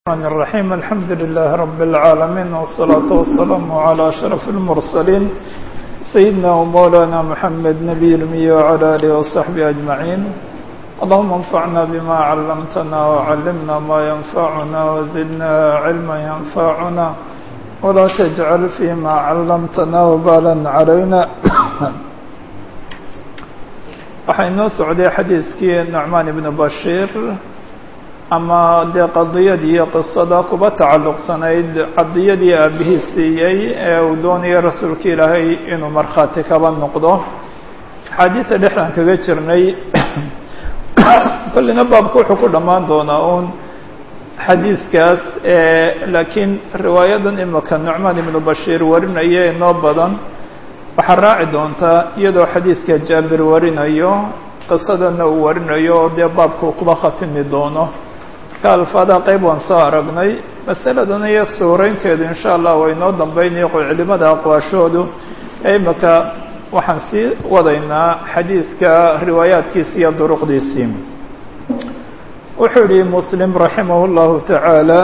الرحمن الرحيم الحمد لله رب العالمين والصلاة والسلام على أشرف المرسلين سيدنا ومولانا محمد نبي الأمي وعلى آله وصحبه أجمعين اللهم انفعنا بما علمتنا وعلمنا ما ينفعنا وزدنا علما ينفعنا ولا تجعل فيما علمتنا وبالا علينا waxaa inoo socday xadiidkii nucmaan ibnu bashiir ama dee qadiyadii iyo qisada kuba tacalluqsanayd qadiyadii aabihii siiyey ee uu doonayay rasuulka ilaahay inuu markhaati kaba noqdo axaadiida dhexdan kaga jirnay kollina baabka wuxuu ku dhammaan doonaa uun xadiidkaas laakiin riwaayadan imika nucmaan ibnu bashiir warinaya inoo badan waxaa raaci doontaa iyadoo xadiidka jaabir warinayo qisadana uu warinayo oo dee baabku kuba khatimi doono marka alfaadaha qeyb waan soo aragnay masaladan iyo suuraynteedu insha allah waa inoo dambeynaya culimada aqwaashoodu ee imika waxaan sii wadaynaa xadiidka riwaayaadkiisi iyo duruqdiisii wuxuu yihi muslim raximah llahu tacaala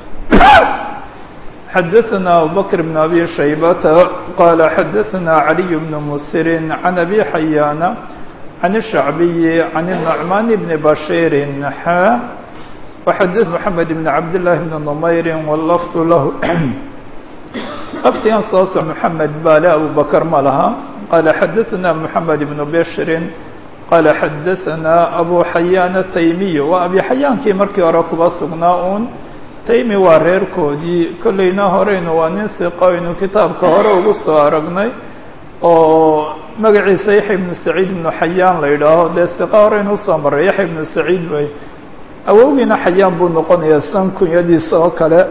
xdثna abubكر بن أbي شhيبة qال xdثna علي بن mسر عن أbي حyاn عن الشhعبي عن النعمان بن بشير xا وxdث محمد بن عبد الله بن نمyر واللفظ lah lfdigan soo so محمد bale أبو بكر ma laha qال xdثna محمد بن بشر qال xdثna أbو حyاn التيمي waa أbي حyaankii markii hore kuba sugnaa un taymi waa reerkoodii kollayna horeynu waa nin siqo aynu kitaabka hore ugu soo aragnay oo magaciisa yaxya ibnu saciid ibnu xayaan la yidhaaho dee siqa horeynu usoo marray yaxya ibnu saciid wey awowgiina xayaan buu noqonayaa san kunyadiisa oo kale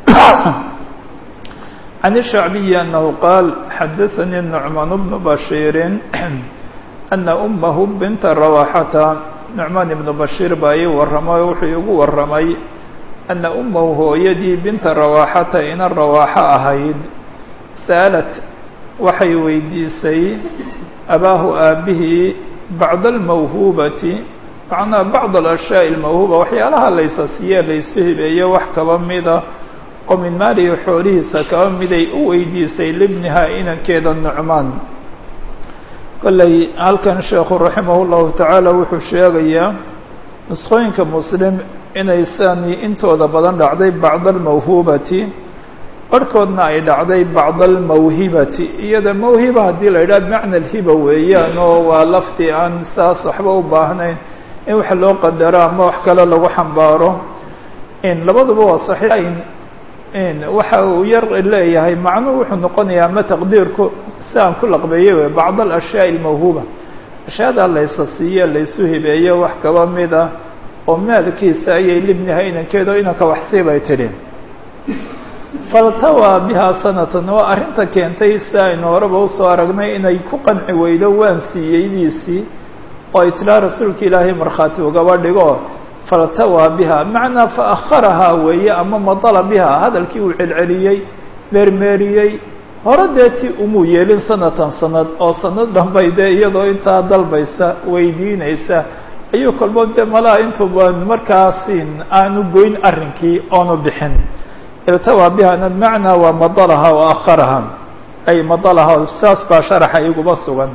can ishacbiyi anahu qaal xadaثanii nucmaan bnu bashiirin ana umahu binta rawaxata nucmaan ibnu bashiir baa ii warramay oo wuxuu igu warramay ana umahu hooyadii binta rawaaxata ina rawaaxo ahayd sa'alat waxay weydiisay abaahu aabihii bacda almawhuubati macnaa bacd alashyaai almawhuuba waxyaalaha laysa siiyee laysu hibeeyo wax kaba mida oo min maalihi xoolihiisa kaba miday u weydiisay libnihaa inankeeda nucmaan kollay halkan sheekhu raximah llahu tacaala wuxuu sheegayaa nusqooyinka muslim inay sani intooda badan dhacday bacda almawhuubati barhkoodna ay dhacday bacda almawhibati iyada mawhiba haddii la yidhaha bimacna alhiba weeyaan oo waa lafdi aan saas waxba u baahnayn in wax loo qadaro ama wax kale lagu xambaaro in labaduba waa saxiix in waxa uu yar leeyahay macnuhu wuxuu noqonayaa ama taqdiirku si aan ku laqbeeyey wey bacd alashyaai almawhuuba ashyaada laysa siiye laysu hibeeyo wax kaba mida oo maalkiisa ayay libniha inankeedo inanka waxsii bay tidhi faltawaa bihaa sanatan waa arrinta keentay si aynu horeba usoo aragnay inay ku qanci weydo waan siiyeydiisii oo ay tidhaha rasuulka ilaahay markhaati ugaba dhigo faltawaa biha macnaa fa akharahaa weeye ama madala biha hadalkii uu celceliyey meermeeriyey hore dee ti umuu yeelin sanatan sanad oo sanad dhanbay dee iyadoo intaa dalbaysa weydiinaysa ayuu kolbood dee malaha intuuba markaasin aanu goyn arrinkii oonu bixin iltawaa bihana macnaa waa madalaha wa akharaha ay madalaha saas baa sharaxa iguba sugan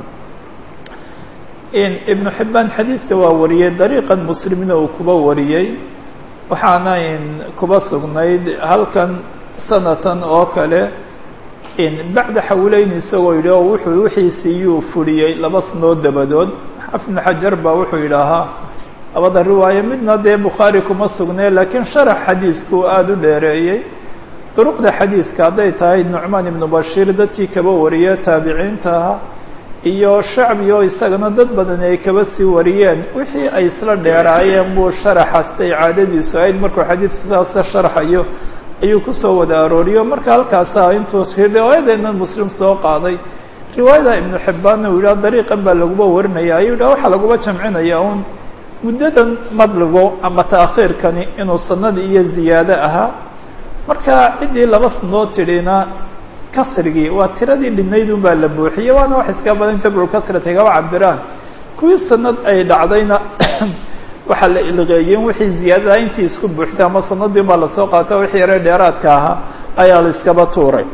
in ibnu xibbaan xadiidka waa wariyey dariiqan muslimna uu kuba wariyey waxaana in kuba sugnayd halkan sanatan oo kale in bacda xawleyn isagoo yidhi oo wuxuu wixiisiiyuu furiyey laba sanood dabadood ibnu xajar baa wuxuu yidhaahaa labada riwaayo midna dee bukhaari kuma sugnee laakiin sharax xadiidku aada u dheereeyey duruqda xadiidka hadday tahay nucmaan ibnu bashiir dadkii kaba wariye taabiciinta aha iyo shacbi oo isagana dad badan ay kaba sii wariyeen wixii ay isla dheeraayeen buu sharaxastay caadadiisu ahayd markuu xadiidka saasa sharxayo ayuu kusoo wada arooriyo marka halkaasa intuu riwaayadeena muslim soo qaaday riwaayada ibnu xibbaanna uu yidhaha dariiqan baa laguba warinaya ayuu yidhaha waxaa laguba jamcinaya un muddadan madligo ama taakhiirkani inuu sanadii iyo ziyaado ahaa marka ciddii laba sanood tidhina kasrigii waa tiradii dhinayd un baa la buuxiyey waana wax iska badan jabru kasrati kaba cabiraan kuwii sanad ay dhacdayna waxaa la ilqeeyeen wixii ziyaadada intii isku buuxtay ama sanadii baa lasoo qaata wixii yare dheeraadka ahaa ayaa la iskaba tuuray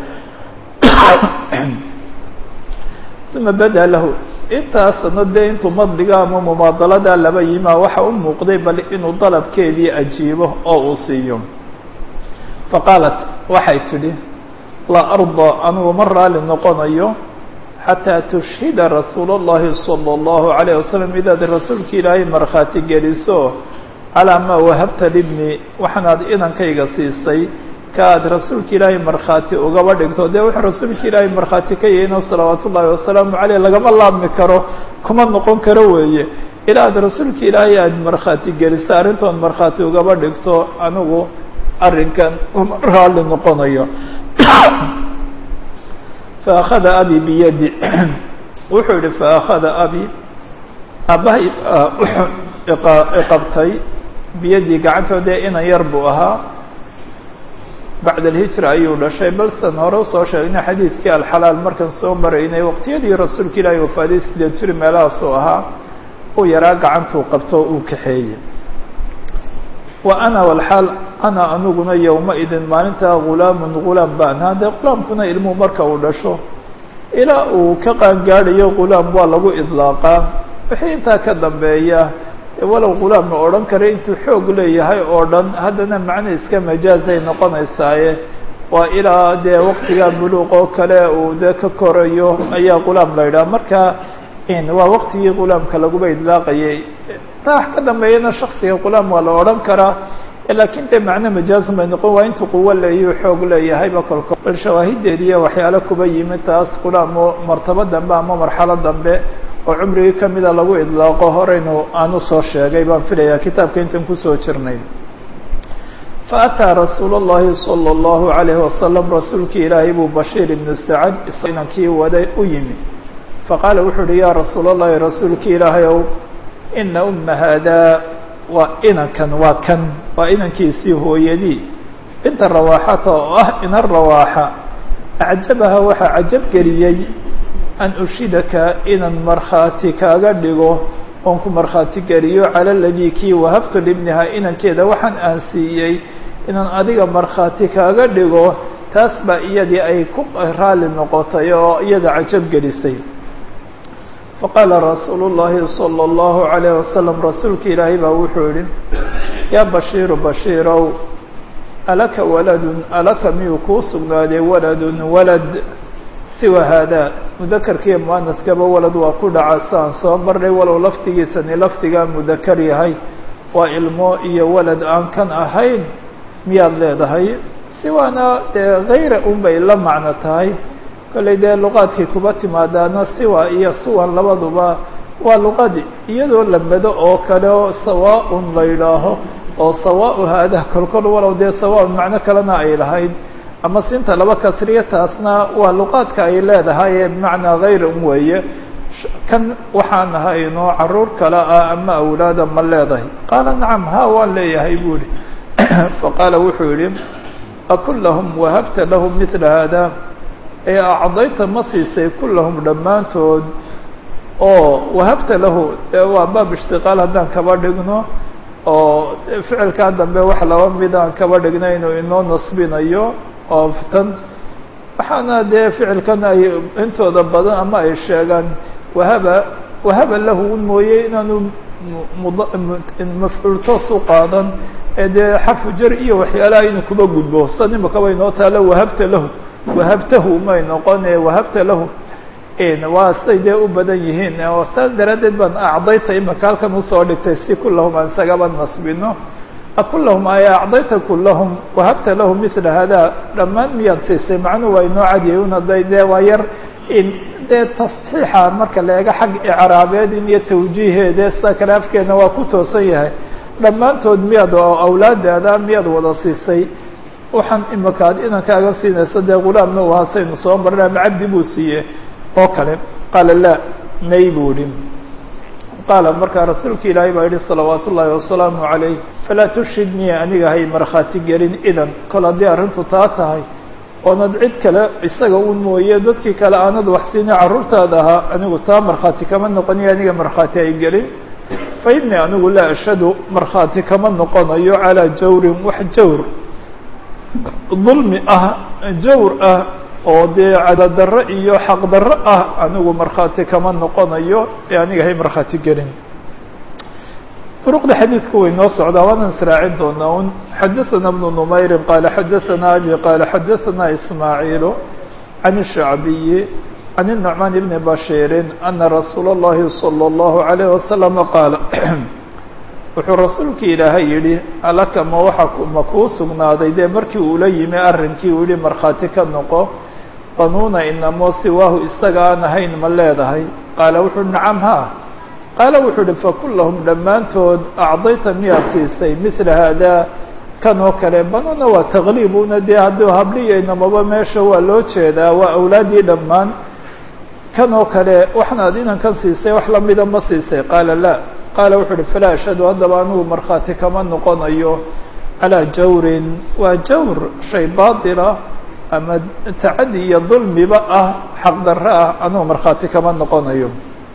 uma bada lahu intaas sanadee intuu madliga ama mumaadalada laba yimaa waxa u muuqday bal inuu dalabkeedii ajiibo oo uu siiyo faqaalat waxay tidhi laa arda anugu ma raali noqonayo xataa tushhida rasuul اllahi salى اllahu عalayه wasalam inaad rasuulka ilaahay markhaati geliso calaa maa wahabta libni waxaanaad inankayga siisay ka aad rasuulka ilaahay markhaati ugaba dhigto dee wuxuu rasuulka ilaahay markhaati ka yahayno salawaat ullaahi wasalaamu caleyh lagama laabmi karo kuma noqon karo weeye ilaa aad rasuulka ilaahay aad markhaati geliso arrintood markhaati ugaba dhigto anigu arrinkan uma raalli noqonayo faأkhada abi biyadi wuxuu yihi faأkhada abi aabbahay iqabtay biyadii gacantoodee inan yar buu ahaa bacda alhijra ayuu dhashay balsan hore usoo sheegnay xadiidkii alxalaal markaan soo maraynay waqtiyadii rasuulka ilaahay wafaaday sideed jir meelahaasuu ahaa uu yaraa gacantuu qabto uu kaxeeyey wa ana walxaal ana aniguna yowma-idin maalintaa gulaamun gulaam baan haddee gulaamkuna ilmuhu marka uu dhasho ilaa uu ka qaangaadhayo gulaam waa lagu idlaaqaa wixii intaa ka dambeeya walow gulaam la odhan kara intuu xoog leeyahay oo dhan haddana macno iska majaazay noqonaysaaye waa ilaa dee waqtiga buluuq oo kale uu dee ka korayo ayaa gulaam la yidhaha marka waa waqtigii gulaamka laguba idlaaqayay taa wax ka dambeeyana shaksiga gulaam waa la odhan karaa laakiin dee macno majaazun bay noqon waa intuu quwo leeyo xoog leeyahayba kolko bal shawaahideediiya waxyaalo kuba yimid taas gulaam oo martabo dambe ama marxalo dambe oo cumrigii kamida lagu idlaaqo horeynu aan usoo sheegay baan filayaa kitaabka intan kusoo jirnay faataa rasuul اllahi salى اllahu عalayhi wasalam rasuulkii ilaahay buu bashiir ibnu sacad inankii waday u yimi faqaala wuxuu uhi yaa rasuul اllahi rasuulkii ilaahay ow ina uma haadaa waa inankan waa kan waa inankiisii hooyadii binta rawaaxata oo ah ina rawaaxa acjabaha waxaa cajab geliyey an ushidaka inaan markhaati kaaga dhigo oon ku markhaati geliyo cala ladii kii wahabtu libniha inankeeda waxaan aan siiyey inaan adiga markhaati kaaga dhigo taas baa iyadii ay ku raali noqotay oo iyada cajab gelisay faqaala rasuulu llaahi salى اllahu عalayh wasalam rasuulka ilaahay baa wuxuu yihi yaa bashiiru bashiirow alaka waladun alaka miyuu kuu sugnaaday waladun walad siwa haadaa mudakarkiiyo muanaskaba walad waa ku dhaca saan soo marnay walow laftigiisani lafdigaa mudakar yahay waa ilmo iyo walad aan kan ahayn miyaad leedahay siwaana dee hayra un bay la macno tahay kollay dee luqaadkii kuba timaadaana siwa iyo suwan labaduba waa luqadi iyadoo lamado oo kale oo sawaaun la yidhaaho oo sawaau haadaa kolkol walow dee sawaaun macno kalena ay lahayd ama sinta laba kasriya taasna waa luqaadka ay leedahay ee bimacnaa hayr un weeye kan waxaan ahayno caruur kale ah ama awlaada ma leedahay qaala nacam ha waan leeyahay bu ihi faqaala wuxuu yihi akullahum wahabta lahum mila haada ee acdayta ma siisay kullahum dhammaantood oo wahabta lahu waa baab ishtiqaal haddaan kaba dhigno oo ficilkaa dambe wax laba mid aan kaba dhigna inuu inoo nasbinayo oo tan waxaana dee ficilkan ay intooda badan ama ay sheegaan wahaba wahaba lahu un mooye inaanu mafcuul toos u qaadan ee dee xarfu jar iyo waxyaalaha inuu kuba gudbo san imakaba inoo taalo wahabta lahu wahabtahu may noqone wahabta lahu waa siday dee u badan yihiin oo saas daraaddeed baan acdayta imaka halkan usoo dhigtay si kullahum aan isagaba nasbino akullahum ay acdayta kullahum wahabta lahum mila hada dhammaan miyaad siisay macnuhu waa inoo cadiyay un hadday dee waa yar dee tasxiixa marka la eego xag icraabeed in iyo tawjiiheede sida kale afkeedna waa ku toosan yahay dhammaantood miyaad oo awlaadaada miyaad wada siisay waxaan imaka ad inankaaga siinaysa dee gulaamna u hasaynu soo marna ama cabdi buu siiye oo kale qaala laa may buu ihi qaala markaa rasuulka ilaahay baa yihi salawaat ullaahi wasalaamu calayh falaa tushidnii aniga hay markhaati gelin idan kol haddii arrintu taa tahay oonad cid kale isaga un mooye dadkii kale aanad wax siina carruurtaada ahaa anigu taa markhaati kama noqoniyo aniga markhaati ay gelin fa innii anigu laa ashhadu markhaati kama noqonayo calaa jawrin wax jawr dulmi ah jawr ah oo dee cadadarro iyo xaqdarro ah anigu markhaati kama noqonayo ee aniga hay markhaati gelin duruqda xadiidku way noo socdaa waanaan israacin doonaa un xadaثana bnu numayrin qaala xadaثana abi qaala xadaثana ismaaciilu can الshacbiyi can الnucmaan bni bashiiri ana rasuula اllahi salى اllahu عalayh wasalama qaala wuxuu rasuulki ilaahay yidhi alaka ma waxa ma kuu sugnaaday dee markii uula yimi arrinkii uu yihi markhaati ka noqo banuuna inamo siwaahu isaga aan ahayn ma leedahay qaala wuxuu nacam ha qaala wuxuu uhi fakullahum dhammaantood acdayta miyaad siisay mila haadaa kan oo kale banuuna waa takliibuna dee hadduu habliyaynamaba meesha waa loo jeedaa waa awlaaddii dhammaan kan oo kale waxnaad inankan siisay wax lamida ma siisay qaala laa qaala wuxuu uhi falaa ashhadu haddaba anugu markhaati kama noqonayo calaa jawrin waa jawr shay baatila ama tacadi iyo dulmiba ah xaqdarro ah anugu markhaati kama noqonayo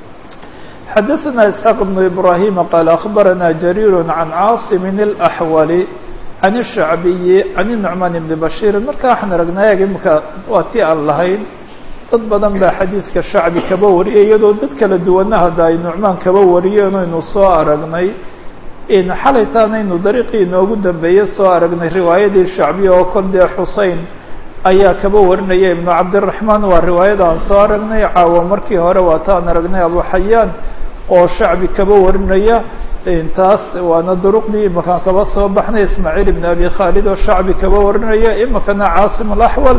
xadaثna isxaaq bnu ibrahima qaala akhbarana jariir can caasim اlaxwali can الshacbiyi can الnucmaan bni bashiir marka waxaan aragnaa eeg imika waa ti aan lahayn dad badan baa xadiidka shacbi kaba wariyay iyadoo dad kala duwana hadda ay nucmaan kaba wariyeen aynu soo aragnay xalaytaanaynu dariiqii inoogu dambeeyey soo aragnay riwaayadii shacbiya oo kol dee xusein ayaa kaba warinaya ibnu cabdiraxmaan waa riwaayada aan soo aragnay caawa markii hore waa taan aragnay abu xayaan oo shacbi kaba warinaya taas waana duruqdii imakaan kaba soo baxnay ismaaciil ibn abi khaalid oo shacbi kaba warinaya imikana caasim alaxwal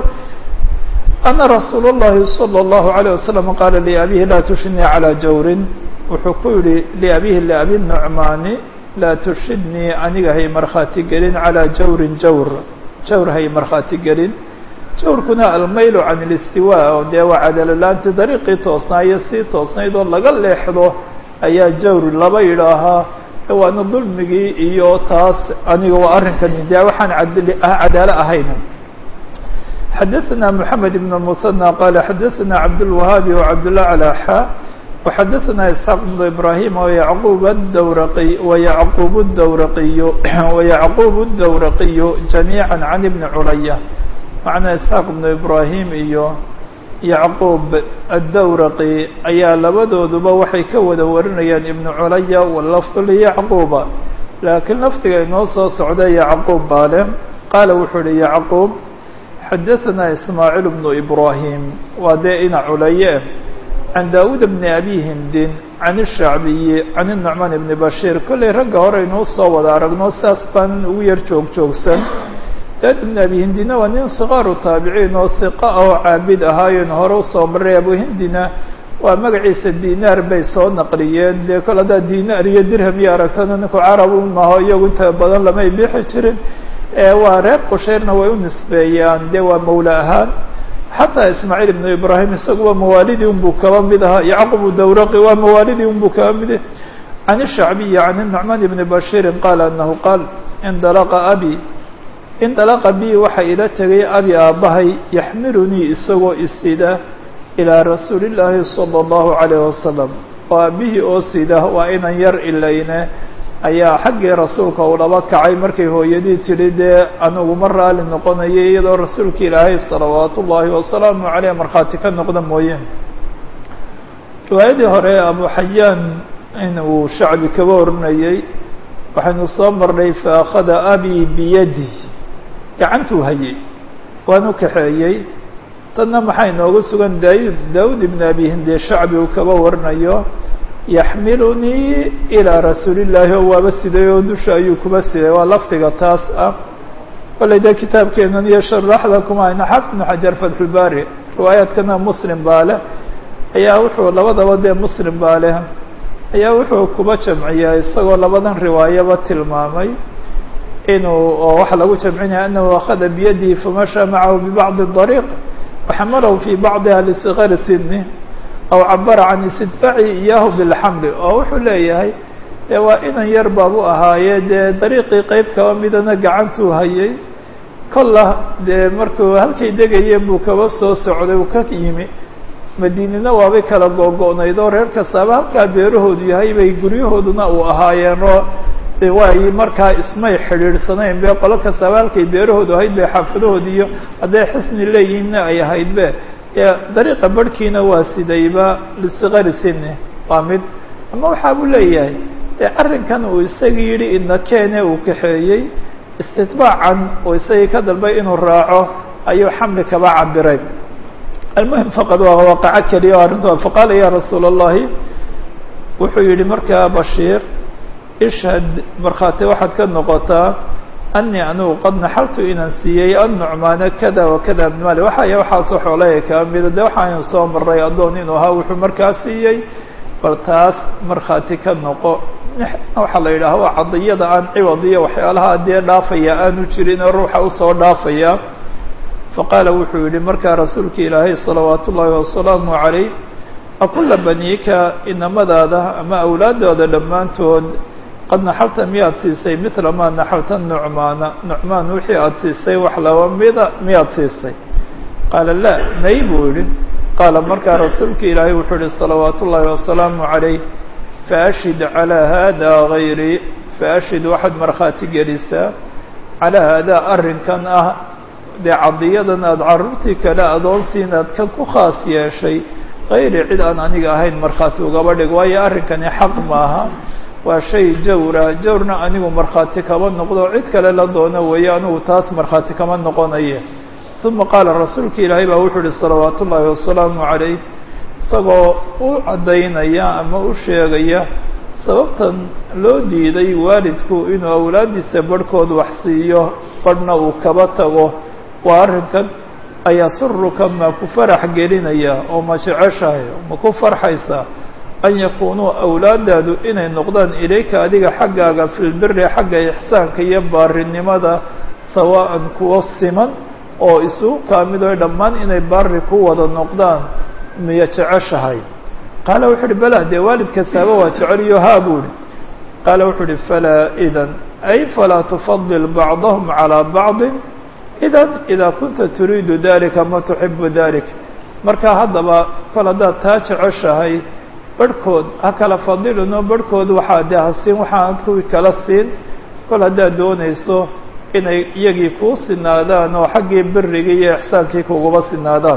ana rasuul اllahi salى اllahu عalيه wasalam qaala liabihi laa tushidnii calىa jawrin wuxuu ku yihi liabihi liabi nucmaani laa tushidnii aniga hay markhaati gelin calىa jawrin jawr jawr hay markhaati gelin jawrkuna almaylu can اlistiwa oo dee waa cadalolaanti dariiqii toosnaayo sii toosnayd oo laga leexdo ayaa jawr laba yidhaahaa waana dulmigii iyo taas aniga waa arrinkani dee waxaan cadaalo ahayn xadaثna mحamed بن المثنى qala xadaثna cabdالوahaabi وcabdالأعlى xا وxadaثna isxaaq بن ibrahim وyعqub الdwraqi وyعqub الdwraqiy وyعqub الdwraqiy جamيعا can ibni culaya macnaa isxaaq بن ibrahim iyo yacquub الdwraqi ayaa labadooduba waxay ka wada warinayaan ibn culaya wlafd lyacquba laakiin lafdiga inoo soo socda yacquub baa leh qaala wuxuu uhi yacquub xadaثna ismaaciil bnu ibrahim waa dee ina culaye can daawuud bni abi hindin can الshacbiyi can الnucmaan bni bashiir kollay ragga hore inuu soo wada aragno saas baan ugu yar joog joogsan daawud bni abi hindina waa nin sikaaru taabiciin oo hiqa ah oo caabid ahaayen hore usoo maray abu hindina waa magaciisa dinaar bay soo naqliyeen dee kol haddaa dinaar iyo dirham iyo aragtana ninku carab u maho iyagu inta badan lamay bixi jirin waa reer qushayrna way u nisbeeyaan dee waa mawla ahaan xataa ismaaciil ibnu ibrahim isaguba mawaalidii unbuu kaba mid ahaa yacqub dawraqi waa mawaalidii unbuu kaba mid can الshacbiyi can الnucmaan ibni bashiirin qaala anahu qaal indalaqa abi indalaqa bi waxa ila tegay abi aabbahay yaxmilunii isagoo isida ilaa rasuuli llaahi salى اllahu عalayh wasalam oo aabihii oo sida waa inan yar ilayne ayaa xaggii rasuulka uu laba kacay markay hooyadii tidhi dee anugu ma raali noqonayay iyadoo rasuulka ilaahay salawaat ullaahi wasalaamu caleyh markhaati ka noqda mooye riwaayadii hore abu xayaan in uu shacbi kaba oranayay waxaynu soo marnay fa akhada abi biyadi gacantuu hayay waanu kaxeeyey tanna maxaa inoogu sugan daud daawud ibn abi hinde shacbi uu kaba waranayo yaxmilunii ilaa rasuuli llaahi oo waaba siday oo dusha ayuu kuba siday waa lafdiga taas ah kollay dee kitaabkeenan iyo sharaxda kuma hayna xafid ibnu xajar fatxulbaari riwaayaadkana muslim baa leh ayaa wuxuu labadaba dee muslim baa leh ayaa wuxuu kuba jamciyaa isagoo labadan riwaayaba tilmaamay inuu oo waxaa lagu jamcinaya anahu akhada biyadihi famashaa macahu bibacdi dariiq waxamalahu fi bacdiha lisigari sini aw cabara can istidfaaci iyaahu bilxamli oo wuxuu leeyahay dee waa inan yar baabu ahaaye dee dariiqii qeyb kaba midana gacantuu hayay kolla dee markuu halkay degayeen buu kaba soo socday uu ka yimi madiinina waabay kala googo'nayd oo reer kastaaba halkaa beerahoodu yahay bay guryahooduna uu ahaayeen oo waay markaa ismay xidhiidhsanayn be qolo kastaaba halkay beerahoodu ahayd bay xaafadahoodi iyo hadday xisni leeyihiinna ay ahayd be dariiqa barhkiina waa sidayba lisigari sini waa mid ama waxaa buu leeyahay dee arrinkan uu isagii yidhi ina keene uu kaxeeyey istitbaacan oo isagii ka dalbay inuu raaco ayuu xamli kaba cabiray almuhim faqad waa waaqaco keliya o arrinta faqaala ya rasuula allahi wuxuu yihi markaa bashiir ishhad markhaati waxaad ka noqotaa anii anigu qad naxaltu inaan siiyey annucmaana kada wa kada min mali waxaya waxaasoo xoolaya kaa mida de waxaaynu soo maray addoon inuu ahaa wuxuu markaa siiyey bal taas markhaati ka noqo waxaa la yidhaha waa cadiyada aan ciwad iyo waxyaalaha dee dhaafaya aanu jirin oo ruuxa usoo dhaafaya faqaala wuxuu yihi markaa rasuulka ilaahay salawaat ullaahi wasalaamu calayh akula baniika inamadaada ama awlaadooda dhammaantood qad naxalta miyaad siisay mila maa naxalta nucmaana nucmaan wixii aada siisay wax laba mida miyaad siisay qaala la may buu yihi qaala markaa rasuulka ilaahay wuxuu yihi salawaat ullaahi wasalaamu calayh faashhid calaa hada gayri faashhid waxaad markhaati gelisaa calaa haadaa arrinkan ah dee cadiyadan aada carruurtii kale adoonsiin aad kan ku khaas yeeshay kayri cid aan aniga ahayn markhaati ugaba dhig waayo arrinkani xaq maaha waa shay jawra jawrna anigu markhaati kama noqdo cid kale la doono weeye anigu taas markhaati kama noqonaye uma qaala rasuulka ilaahay baa wuxuu ihi salawaat ullaahi wasalaamu calayh isagoo u caddaynaya ama u sheegaya sababtan loo diiday waalidku inuu awlaaddiisa barhkood wax siiyo barhna uu kaba tago waa arrinkan ayaa suruka ma ku farax gelinaya oo ma jeceshahay ma ku farxaysaa an yakuunuu awlaadaadu inay noqdaan ilayka adiga xaggaaga fi lbiri xagga ixsaanka iyo baarinimada sawaa'an kuwo siman oo isugu kaamidoy dhammaan inay baari ku wada noqdaan miya jeceshahay qaala wuxuu uhi bala dee waalid kastaaba waa jeceliyo haa buu ihi qaala wuxuu uhi falaa idan ay falaa tufadil bacdahum calىa bacdi idan idaa kunta turiidu dalika ma tuxibu dalik marka haddaba kol haddaad taa jeceshahay barhkood ha kala fadilino barhkood waxaa dee ha siin waxaanad kuwii kala siin kol haddaad doonayso inay iyagii kuu sinaadaan oo xaggii birigii iyo ixsaankii kuguba sinaadaan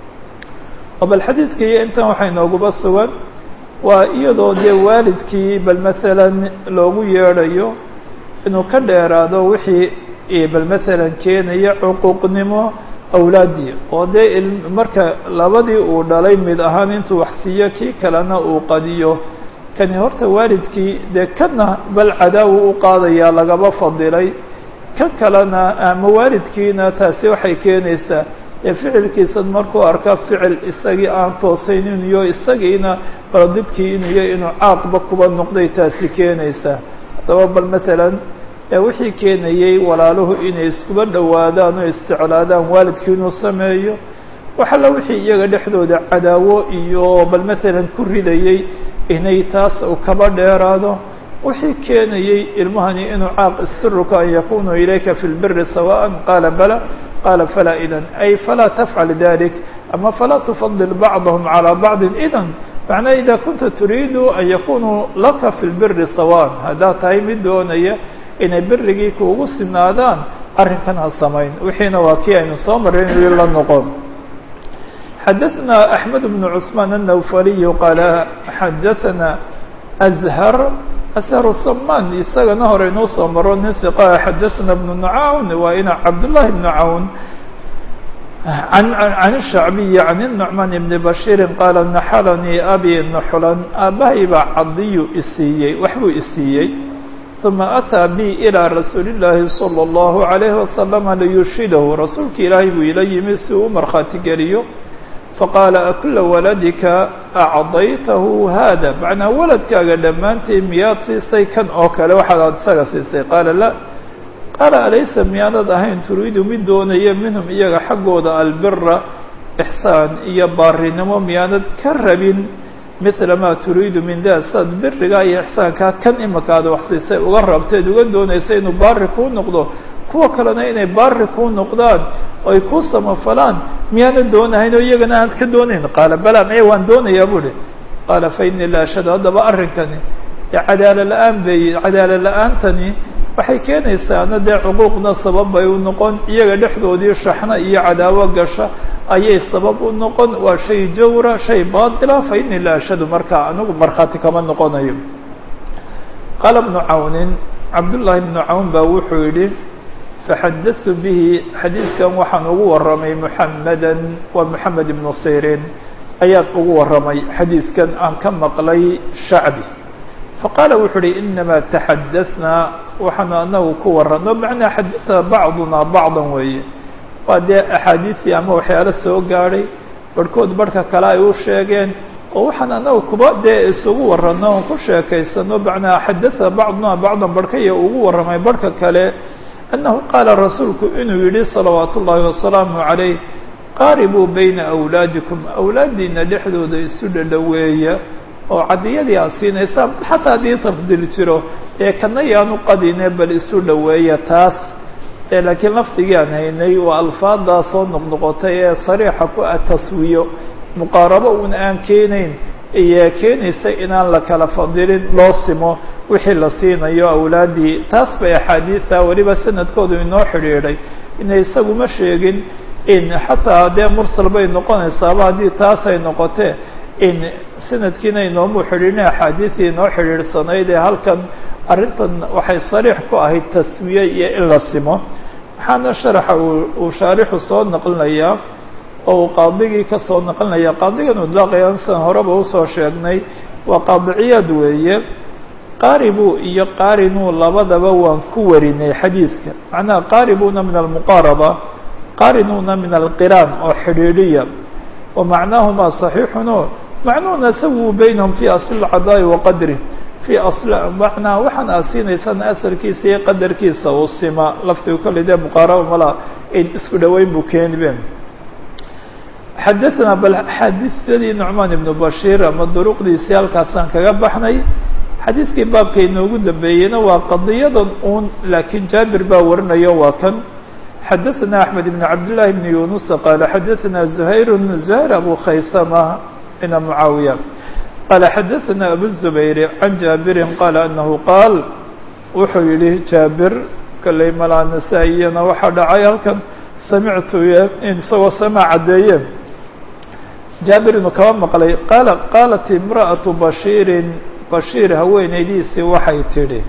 oo bal xadiidka iyo intan waxay nooguba sugan waa iyadoo dee waalidkii bal masalan loogu yeedhayo inuu ka dheeraado wixii bal masalan keenaya cuquuqnimo awlaaddii oo dee marka labadii uu dhalay mid ahaan intuu wax siiyo kii kalena uu qadiyo kani horta waalidkii dee kana bal cadaawu u qaadayaa lagaba fadilay ka kalena ama waalidkiina taasi waxay keenaysaa ee ficilkiisan markuu arka ficil isagii aan toosaynin iyo isagiina baladidkii inuyo inuu caaqba kuba noqday taasi keenaysaa haddaba bal masalan wixii keenayey walaaluhu inay iskuba dhowaadaan oo isjeclaadaan waalidkii inuu sameeyo waxalla wixii iyaga dhexdooda cadaawo iyo bal masalan ku ridayey inay taas u kaba dheeraado wixii keenayey ilmahani inuu caaq isiruka an yakunuu ilayka fi lbiri sawaan qaala bala qaala falaa idan ay falaa tafcal dalik ama falaa tufadil bacdahum calىa bacdi idan macnaa ida kunta turiidu an yakunuu laka fi lbiri sawaan haddaad tahay mid doonaya inay berigii kuugu sinaadaan arrinkan ha samayn wixiina waa kii aynu soo marray inuu la noqon xadaثna أحmed بن cثmaan النawfaliy qaala xadaثna أzhar أzhar saman isagana hore inuu soo maro nin ثiqa xadaثna بن نcawn waa ina cabdالlahi بن cawn عن الشhacbiي عن النعman بn bashيiri qaala naxalanii abi nuxlan aabahay baa cadiyu isiiyey waxbuu isiiyey ثuma أtىa bi ilىa rasuuli الlaahi slى الlahu عalayه wasalam liyurshidahu rasuulka ilaahay buu ila yimi si uu markhaati geliyo faqaala akula waladika acdaytahu hada macnaa waladkaaga dhammaantii miyaad siisay kan oo kale waxaad isaga siisay qaala la qaala alaysa miyaanad ahayn turiidu mid doonaya minhum iyaga xaggooda albira ixsaan iyo baarinimo miyaanad ka rabin mila maa turiidu min da saad birigaa iyo ixsaankaa kan imika aad wax siisay uga rabteed uga doonaysa inuu baari kuu noqdo kuwa kalena inay baari kuu noqdaan oy kuu samafalaan miyaana doonahayn oo iyagana aad ka doonayn qaala bala maya waan doonayaa bu uhi qaala fa inii la ashhadu haddaba arrinkani dee cadaalo la-aan bay cadaalo la-aantani waxay keenaysaana dee cuquuqna sabab bay u noqon iyaga dhexdoodii shaxna iyo cadaawo gasha ayay sabab u noqon waa shay jawra shay baatila fa inii la ashhadu markaa anigu markhaati kama noqonayo qaala bnu cawnin cabdullaahi bnu cawn baa wuxuu yidhi faxadatu bihi xadiidkan waxaan ugu warramay muxameda waa moxamed ibnu sirin ayaan ugu warramay xadiidkan aan ka maqlay shacbi faqaala wuxuu uhi inamaa taxadasnaa waxaanu anagu ku warrano macnaa xadaثna bacduna bacdan weeye waa dee axaadiisii ama waxyaalo soo gaadhay barhkood barhka kale ay u sheegeen oo waxaan anagu kuba dee isugu warrano oon ku sheekaysano macnaa xadaثna bacduna bacdan barhkaya ugu warramay barhka kale annahu qaala rasuulku inuu yidhi salawaat ullaahi wasalaamu calayh qaaribuu bayna awlaadikum awlaaddiina dhexdooda isu dhadhoweeya oo cadiyadii aad siinaysaan xataa haddii tafdil jiro ee kana yaanu qadine bal isu dhoweeya taas ee laakiin lafdigii aan haynay waa alfaaddaa soo noqnoqotay ee sariixa ku ah taswiyo muqaarabo uun aan keenayn iyo keenaysa inaan la kala fadilin loo simo wixii la siinayo awlaaddii taas bay axaadiida weliba sanadkoodu inoo xidhiidhay ina isagu ma sheegin in xataa dee mursal bay noqonaysaaba haddii taas ay noqotee in sanadkiina inoomu xidhiidhin axaadiisii inoo xidhiidhsanayd ee halkan arrintan waxay sariix ku ahayd taswiye iyo in la simo waxaana sharaxa uu shaarixu soo naqlinayaa oo uu qaadigii ka soo naqlinaya qaadigan udlaaqayan sidan horeba usoo sheegnay waa qaadiciyaad weeye qaaribu iyo qaarinuu labadaba waan ku warinay xadiidka macnaha qaaribuuna min almuqaaraba qaarinuuna min alqiraan oo xidhiidhiya wa macnaahumaa saxiixuno macnuhuna sawuu baynahum fii asli lcadaa'i wa qadri fii asli macnaa waxaan aad siinaysaan asalkiisa iyo qadarkiisa uu sima laftigu kolley dee muqaaraba mala in isku dhoweyn buu keenibe xadaثna bal xaadiثadii nucmaan ibnu bashiir ama duruqdiisii halkaasaan kaga baxnay xadiidkii baabka inoogu dambeeyeyna waa qadiyadan uun laakiin jaabir baa warinayo waa kan xadaثna أحmed بn cabdالlahi بn yunus qaala xadaثna زuhayr زuhayr abu khaysama ina mucaawiya qaala xadaثna abu الزubayr can jaabiri qaala anahu qaal wuxuu yihi jaabir kolley malaa nasaa-iyana waxaa dhacay halkan samictu isagoo sama caddeeye jaabir inuu kaba maqlay qaala qaalat imra'aةu bashiirin bashiir haweenaydiisii waxay tidhi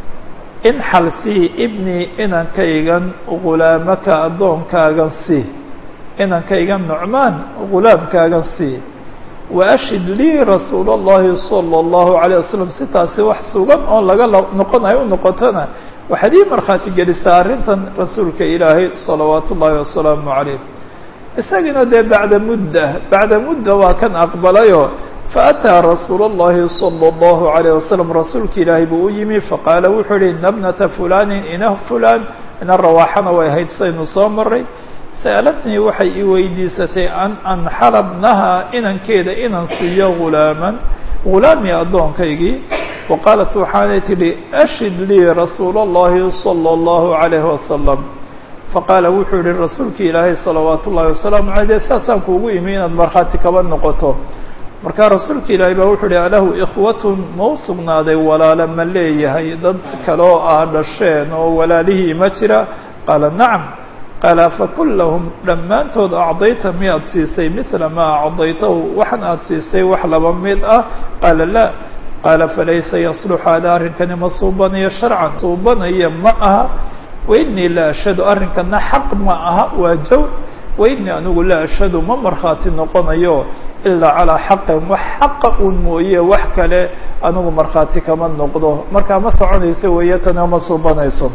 in xalsii ibnii inankaygan ghulaamaka addoonkaagan sii inankaygan nucmaan ghulaamkaagan sii wa ashid lii rasuul اllahi salى اllahu عalيه wasalam si taasi wax sugan oo laga noqonayo u noqotona waxaad ii markhaati gelisaa arrintan rasuulka ilaahay salawaat ullaahi wasalaamu calayh isagiina dee bacda mudda bacda mudda waa kan aqbalayo faataa rasuul اllahi salى اllahu عalayه wasalam rasuulka ilaahay buu u yimi faqaala wuxuu yihi ina bnata fulanin ina fulan ina rawaaxana way ahayd saynu soo maray sa'alatnii waxay i weydiisatay an anxala bnaha inankeeda inan siiyo ghulaaman ghulaami addoonkaygii wa qaalat waxaanay tidhi ashid lii rasuul اllahi salى اllahu عalayhi wasalam faqaala wuxuu yihi rasuulka ilaahay salawaat ullahi wasalaamu aleyh de saasaan kuugu imi inaad markhaati kaba noqoto markaa rasuulka ilaahay baa wuxuu ihi alahu ikhwatun ma u sugnaaday walaalo ma leeyahay dad kale oo ah dhasheen oo walaalihii ma jira qaala nacam qaala fakullahum dhammaantood acdayta miyaad siisay midla maa acdaytahu waxan aad siisay wax laba mid ah qaala laa qaala falaysa yasluxu hada arrinkani ma suubanayo sharcan suubanaya ma aha wainii la ashhadu arrinkana xaq ma aha waa jawr wainii anigu la ashhadu ma markhaati noqonayo ilaa calaa xaqin wax xaqa un mooye wax kale anigu markhaati kama noqdo markaa ma soconayso weeye tana ma suubanayso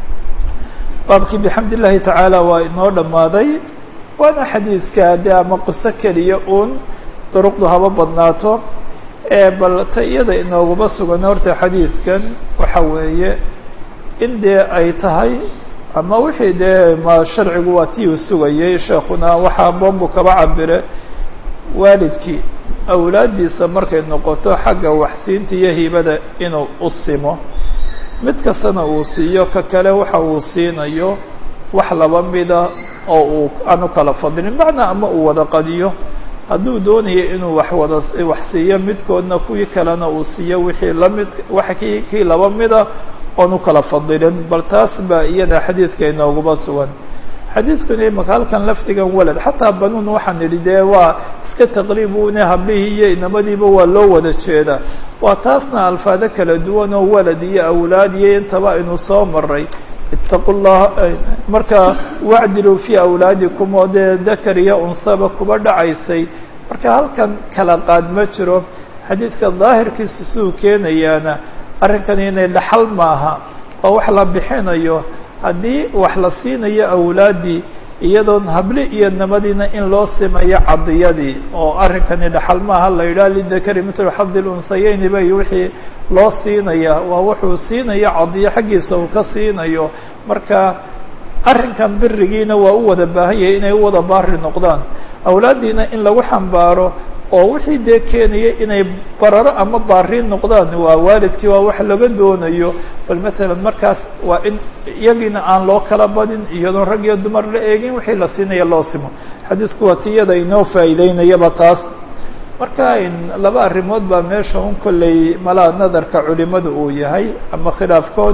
baabkii bixamd illahi tacaala waa inoo dhammaaday waana xadiidka de ama qiso keliya uun duruqdu haba badnaato bal ta iyada inooguma sugan horta xadiidkan waxa weeye in dee ay tahay ama wixii dee ma sharcigu waa tii uu sugayay sheekuna waxaa boombu kaba cabire waalidkii awlaaddiisa markay noqoto xagga waxsiinta iyo hibada inuu u simo mid kastana uu siiyo ka kale waxa uu siinayo wax laba mida oo uu aan u kala fadilin macnaa ama uu wada qadiyo hadduu doonayo inuu wax wada wax siiyo midkoodna kuwii kalena uu siiyo wixii lamid wax kii kii laba mida oon u kala fadilin bal taas baa iyada xadiidka inooguba sugan xadiidkuna imaka halkan lafdigan walad xataa banuun waxaan idhi dee waa iska taqriibune hablihii iyo inamadiiba waa loo wada jeedaa waa taasna alfaado kala duwan oo walad iyo awlaad iyo intaba aynu soo maray itaqu llah marka wacdiluu fii awlaadikum oo dee dakar iyo unsaba kuba dhacaysay marka halkan kala qaad ma jiro xadiidka daahirkiisa siduu keenayaana arrinkan inay dhaxal maaha oo wax la bixinayo haddii wax la siinayo awlaaddii iyadoon habli iyo namadiina in loo simayo cadiyadii oo arrinkani dhaxal maaha la yidhaha lidakari mitlu xadi lunsayeyni bay wixii loo siinaya waa wuxuu siinayo cadiyo xaggiisa uu ka siinayo marka arrinkan birigiina waa u wada baahan yahay inay u wada baari noqdaan awlaaddiina in lagu xambaaro oo wixii dee keenaya inay bararo ama baariin noqdaan waa waalidkii waa wax laga doonayo bal masalan markaas waa in iyagiina aan loo kala badin iyadoon rag iyo dumar la eegin wixii la siinaya loo simo xadiisku waa tiyada inoo faa'iideynayaba taas marka laba arrimood baa meesha un kolley malaa nadarka culimadu uu yahay ama khilaafkood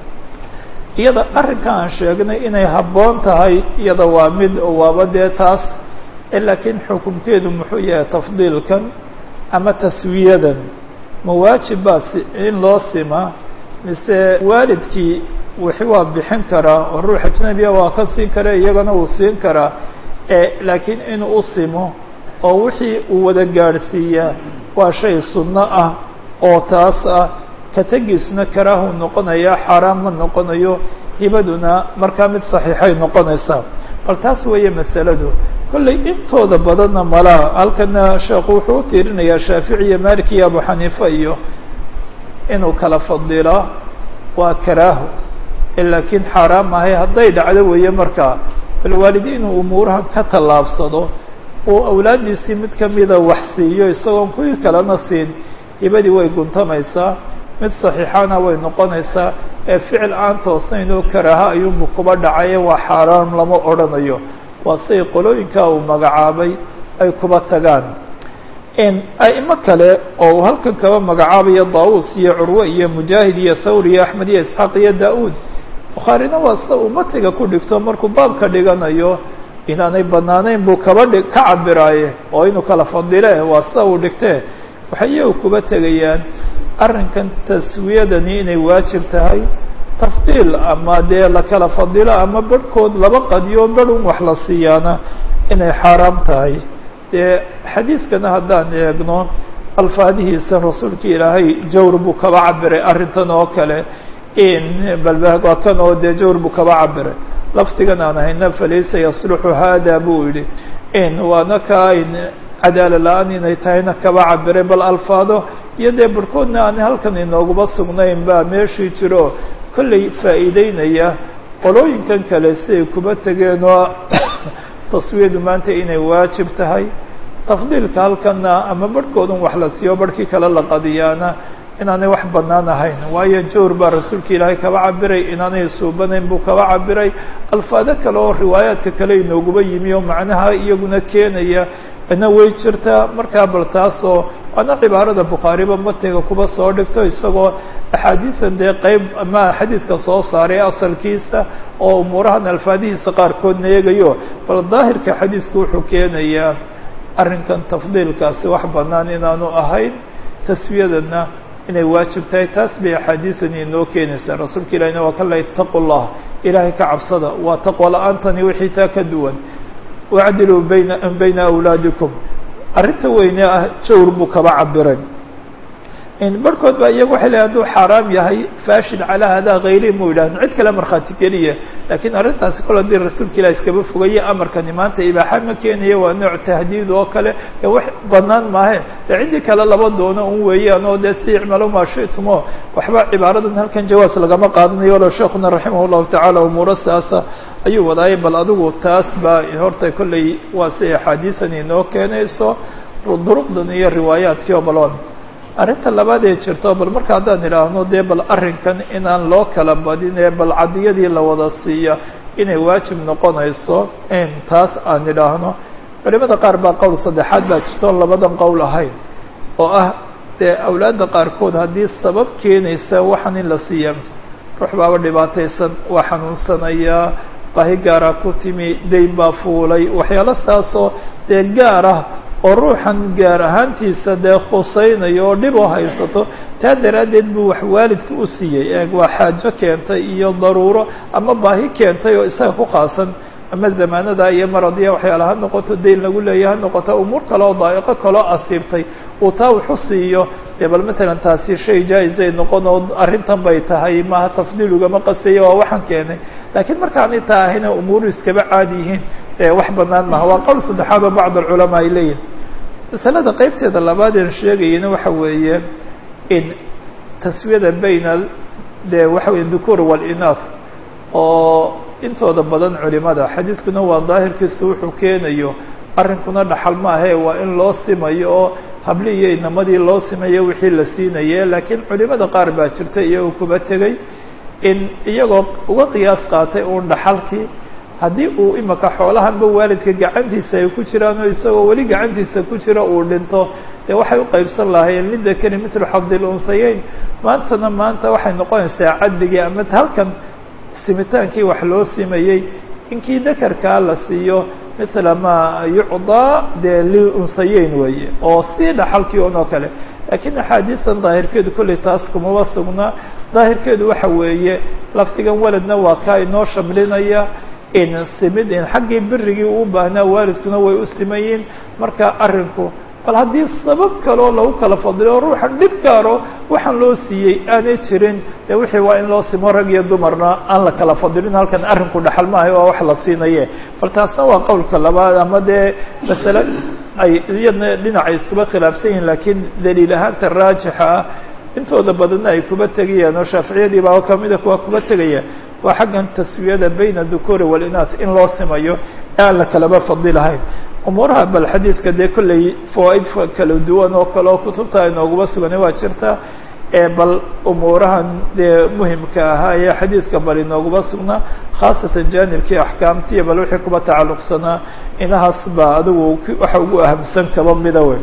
iyada arrinka aan sheegnay inay habboon tahay iyada waa mid waaba dee taas laakiin xukunkeedu muxuu yahay tafdiilkan ama taswiyadan ma waajib baa in loo sima mise waalidkii wixi waa bixin karaa oo ruux ajnabiya waa ka siin kara iyagana uu siin karaa laakiin inuu u simo oo wixii uu wada gaadhsiiyaa waa shay sunno ah oo taas ah ka tegiisna karaahu noqonaya xaaraan ma noqonayo hibaduna markaa mid saxiixay noqonaysaa bal taas weeye masaladu kollay intooda badanna malaha halkana sheekhu wuxuu u tiirinayaa shaafici iyo malik iyo abu xaniifa iyo inuu kala fadilaa waa karaaho laakiin xaaraam ahay hadday dhacdo weeye markaa bal waalidi inuu umuuraha ka tallaabsado uu awlaaddiisii mid kamida wax siiyo isagoon kuwii kalena siin hibadii way guntamaysaa mid saxiixana way noqonaysaa ee ficil aan toosnayn oo karaaha ayuunbu kuba dhacaye waa xaaraam lama odhanayo waa siday qolooyinkaa uu magacaabay ay kuba tagaan a'imo kale oo uu halkan kaba magacaabayo daawus iyo curwe iyo mujaahid iyo thawr iyo axmed iyo isxaaq iyo da-uud bukhaarina waa sida uu matiga ku dhigto markuu baabka dhiganayo inaanay banaanayn buu kaba dhig ka cabiraaye oo inuu kala fadile waa sida uu dhigtee waxay iyagu kuba tegayaan arrinkan taswiyadani inay waajib tahay tafdiil ama dee la kala fadilo ama barhkood laba qadiyo barhun wax la siiyaana inay xaaraam tahay dee xadiidkana haddaan eegno alfaadihiisa rasuulka ilaahay jawr buu kaba cabiray arrintan oo kale in balba waa kan oo dee jawr buu kaba cabiray lafdigan aan hayna falaysa yasluxu hada buu yihi in waana ka in cadaala la-aan inay tahayna kaba cabiray bal alfaado iyo dee barhkoodna aan halkan inooguma sugnayn baa meeshii jiro kollay faa'iideynaya qolooyinkan kale siay kuba tegeen oo taswiyadu maanta inay waajib tahay tafdiilka halkana ama barhkoodun wax la siiyo barhkii kale la qadiyaana inaanay wax bannaan ahayn waayo jawr baa rasuulka ilaahay kaba cabiray inaanay suubanayn buu kaba cabiray alfaado kale oo riwaayaadka kale inooguba yimi oo macnaha iyaguna keenaya na way jirtaa markaa bal taasoo waana cibaarada bukhaariba matiga kuba soo dhigto isagoo axaadiisan dee qeyb ama xadiidka soo saaray asalkiisa oo umuurahan alfaadihiisa qaarkoodna eegayo bal daahirka xadiidku wuxuu keenayaa arrinkan tafdiilkaasi wax bannaan inaanu ahayn taswiyadana inay waajib tahay taas bay axaadiidani inoo keenaysaa rasuulka ilahina waa kala itaqu llah ilaahay ka cabsada waa taqwa la-aantani wixii taa ka duwan wacdiluu bayna bayna awlaadikum arrinta weyne ah jawr buu kaba cabiray barhkood baa iyagu waxay leeyn haduu xaaraam yahay faashid calaa hadaa hayri mu yidhahdin cid kale markhaati geliya laakiin arrintaasi kol haddii rasuulka ilah iskaba fogaye amarkani maanta ibaaxa ma keenaya waa nooc tahdiid oo kale ee wax banaan maahe dee ciddii kale laba doono un weeyaan oo dee si icmalo maa shitumo waxba cibaaradan halkan jawaas lagama qaadanayo walow sheekuna raximah llahu tacaala umuuro saasa ayuu wadaayay bal adigu taas baa horta kolley waa si axaadiisan inoo keenayso duruqdan iyo riwaayaadkii oo balon arrinta labaad ee jirto bal marka haddaan idhaahno dee bal arrinkan inaan loo kala badin ee bal cadiyadii la wada siiya inay waajib noqonayso in taas aan idhaahno culimada qaar baa qowl saddexaad baa jirto labadan qowl ahayn oo ah dee awlaadda qaarkood haddii sabab keenaysa waxaan in la siiya ruux baaba dhibaataysan waa xanuunsanayaa baahi gaaraa ku timi dayn baa fuulay waxyaalo saasoo dee gaar ah oo ruuxan gaar ahaantiisa dee khusaynayo oo dhib oo haysato taa daraaddeed buu wax waalidka u siiyey eeg waa xaajo keentay iyo daruuro ama baahi keentay oo isaga ku qaasan ama zamaanada iyo maradiya waxyaala ha noqoto dayn lagu leeya ha noqoto umuur kale oo daa'iqo kaloo asiibtay uu taa waxu siiyo dee bal matalan taasi shay jaa-isay noqon oo arrintan bay tahay maaha tafdiilugama qasaya waa waxaan keenay laakiin markaanay taa ahayna umuuru iskaba caadi yihiin wax banaan maha waa qowl saddexaad oo bacd alculamaa ay leeyihin masalada qeybteeda labaad een sheegayana waxa weeye in taswiyada bayna de waxa weye dhukuur walinath oo intooda badan culimada xadiidkuna waa daahirkiisu wuxuu keenayo arrinkuna dhaxal maahe waa in loo simayo oo habli iyo inamadii loo simayo wixii la siinaye laakiin culimada qaar baa jirta iyagoo kuba tegey in iyagoo uga qiyaas qaatay uun dhaxalkii haddii uu imaka xoolahanba waalidka gacantiisa ay ku jiraan oo isagoo weli gacantiisa ku jira uu dhinto dee waxay u qaybsan lahaayeen lidakari mitlu xabdil unsayeyn maantana maanta waxay noqonaysaa cadligii ama halkan simitaankii wax loo simayey inkii dakarkaa la siiyo mithla maa yucdaa dee liunsayeyn weeye oo sii dhaxalkii un oo kale laakiin axaadiisan daahirkeedu kollay taas kumaba sugnaa daahirkeedu waxa weeye laftigan waladna waa kaa inoo shamlinaya in simid in xaggii birigii uu baahnaa waalidkuna way u simayiin marka arrinku bal haddii sabab kaloo lagu kala fadilo ruuxan dhib gaaro waxaan loo siiyey aanay jirin dee wixii waa in loo simo rag iyo dumarna aan la kala fadilin halkan arrinku dhaxal maahay waa wax la siinaye bal taasna waa qowlka labaad ama dee masale ay iyadna dhinacay iskuba khilaafsan yihin laakiin daliil ahaanta raajixa ah intooda badanna ay kuba tegayaan oo shaaficiyadii baa kamida kuwa kuba tegaya waa xaggan taswiyada bayna dhukuuri walinaas in loo simayo ee aan la kalaba fadilahayn umuuraha bal xadiidka dee kollay fawaaid kala duwan oo kale oo kutubta inooguma suganay waa jirta ee bal umuurahan dee muhimka ahaa ee xadiidka bal inooguma sugnaa khaasatan jaanibkii axkaamtiiyo bal wixii kuba tacalluqsanaa inahaas baa adigu waxa ugu ahamsan kaba mida wey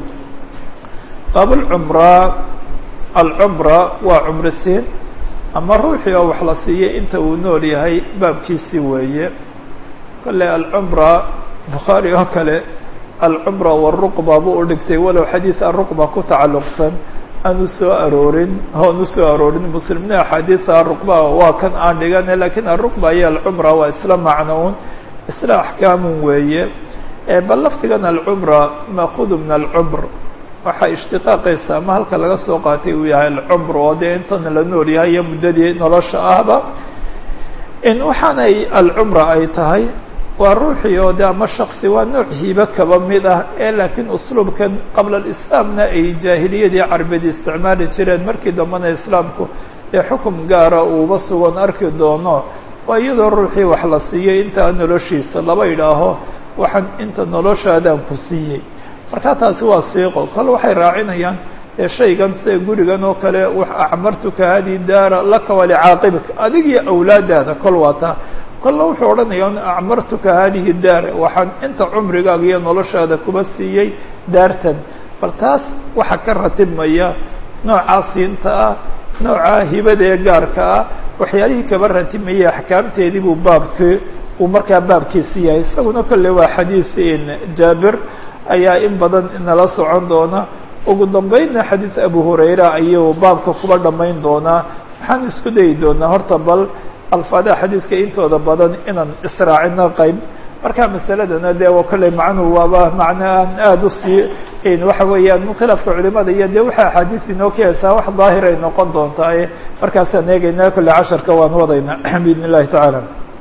baabulcumraa alcumra waa cumrisiin ama ruuxii oo wax la siiyey inta uu nool yahay baabkiisii weeye kolley alcumra bukhaari oo kale alcumra waruqba buu u dhigtay walow xadiid aruqba ku tacalluqsan aanu soo aroorin oanu soo aroorin muslimna axaadiida aruqba waa kan aan dhigane lakiin aruqba iyo alcumra waa isla macnoun isla axkaamun weeye bal laftigan alcumra maakudu min alcumr waxaa ishtiqaaqaysa ama halka laga soo qaatay uu yahay alcumr oo dee intana la nool yahay iyo muddadii nolosha ahba in waxaanay alcumra ay tahay waa ruuxii oo de ama shaksi waa nooc hiibo kaba mid ah ee laakiin usluubkan qabla alislaamna ay jaahiliyadii carbeed isticmaali jireen markii dambena islaamku ee xukum gaara uuba sugan arki doono waa iyadoo ruuxii wax la siiyey intaa noloshiisa laba idhaaho waxaan inta noloshaadaan ku siiyey marka taasi waa siiqo kale waxay raacinayaan dee shaygan sida gurigan oo kale wax acmartuka hadi daara laka walicaaqibika adigii awlaadaada kol waataa kolle wuxuu odhanaya n acmartuka hadihi daar waxaan inta cumrigaaga iyo noloshaada kuba siiyey daartan bal taas waxaa ka ratibmaya noocaa siinta ah noocaa hibada ee gaarka ah waxyaalihii kaba ratibmayay axkaamteedii buu baabkii uu markaa baabkiisi yahay isaguna kolle waa xadiid jaabir ayaa in badan nala socon doona ugu dambeynna xadiid abu hurayra ayuu baabka kuba dhammayn doonaa waxaan isku dayi doonaa horta bal alfaadaha xadiidka intooda badan inaan israacino qayb marka masaladana dee kolley macnuhu waaba macno aan aada usii waxa weeyaan khilaafka culimada iyo dee waxa axaadiis inoo keenaysaa wax daahir ay noqon doontaa markaasaan eegaynaa kolle casharka waan wadayna biidn illahi tacaala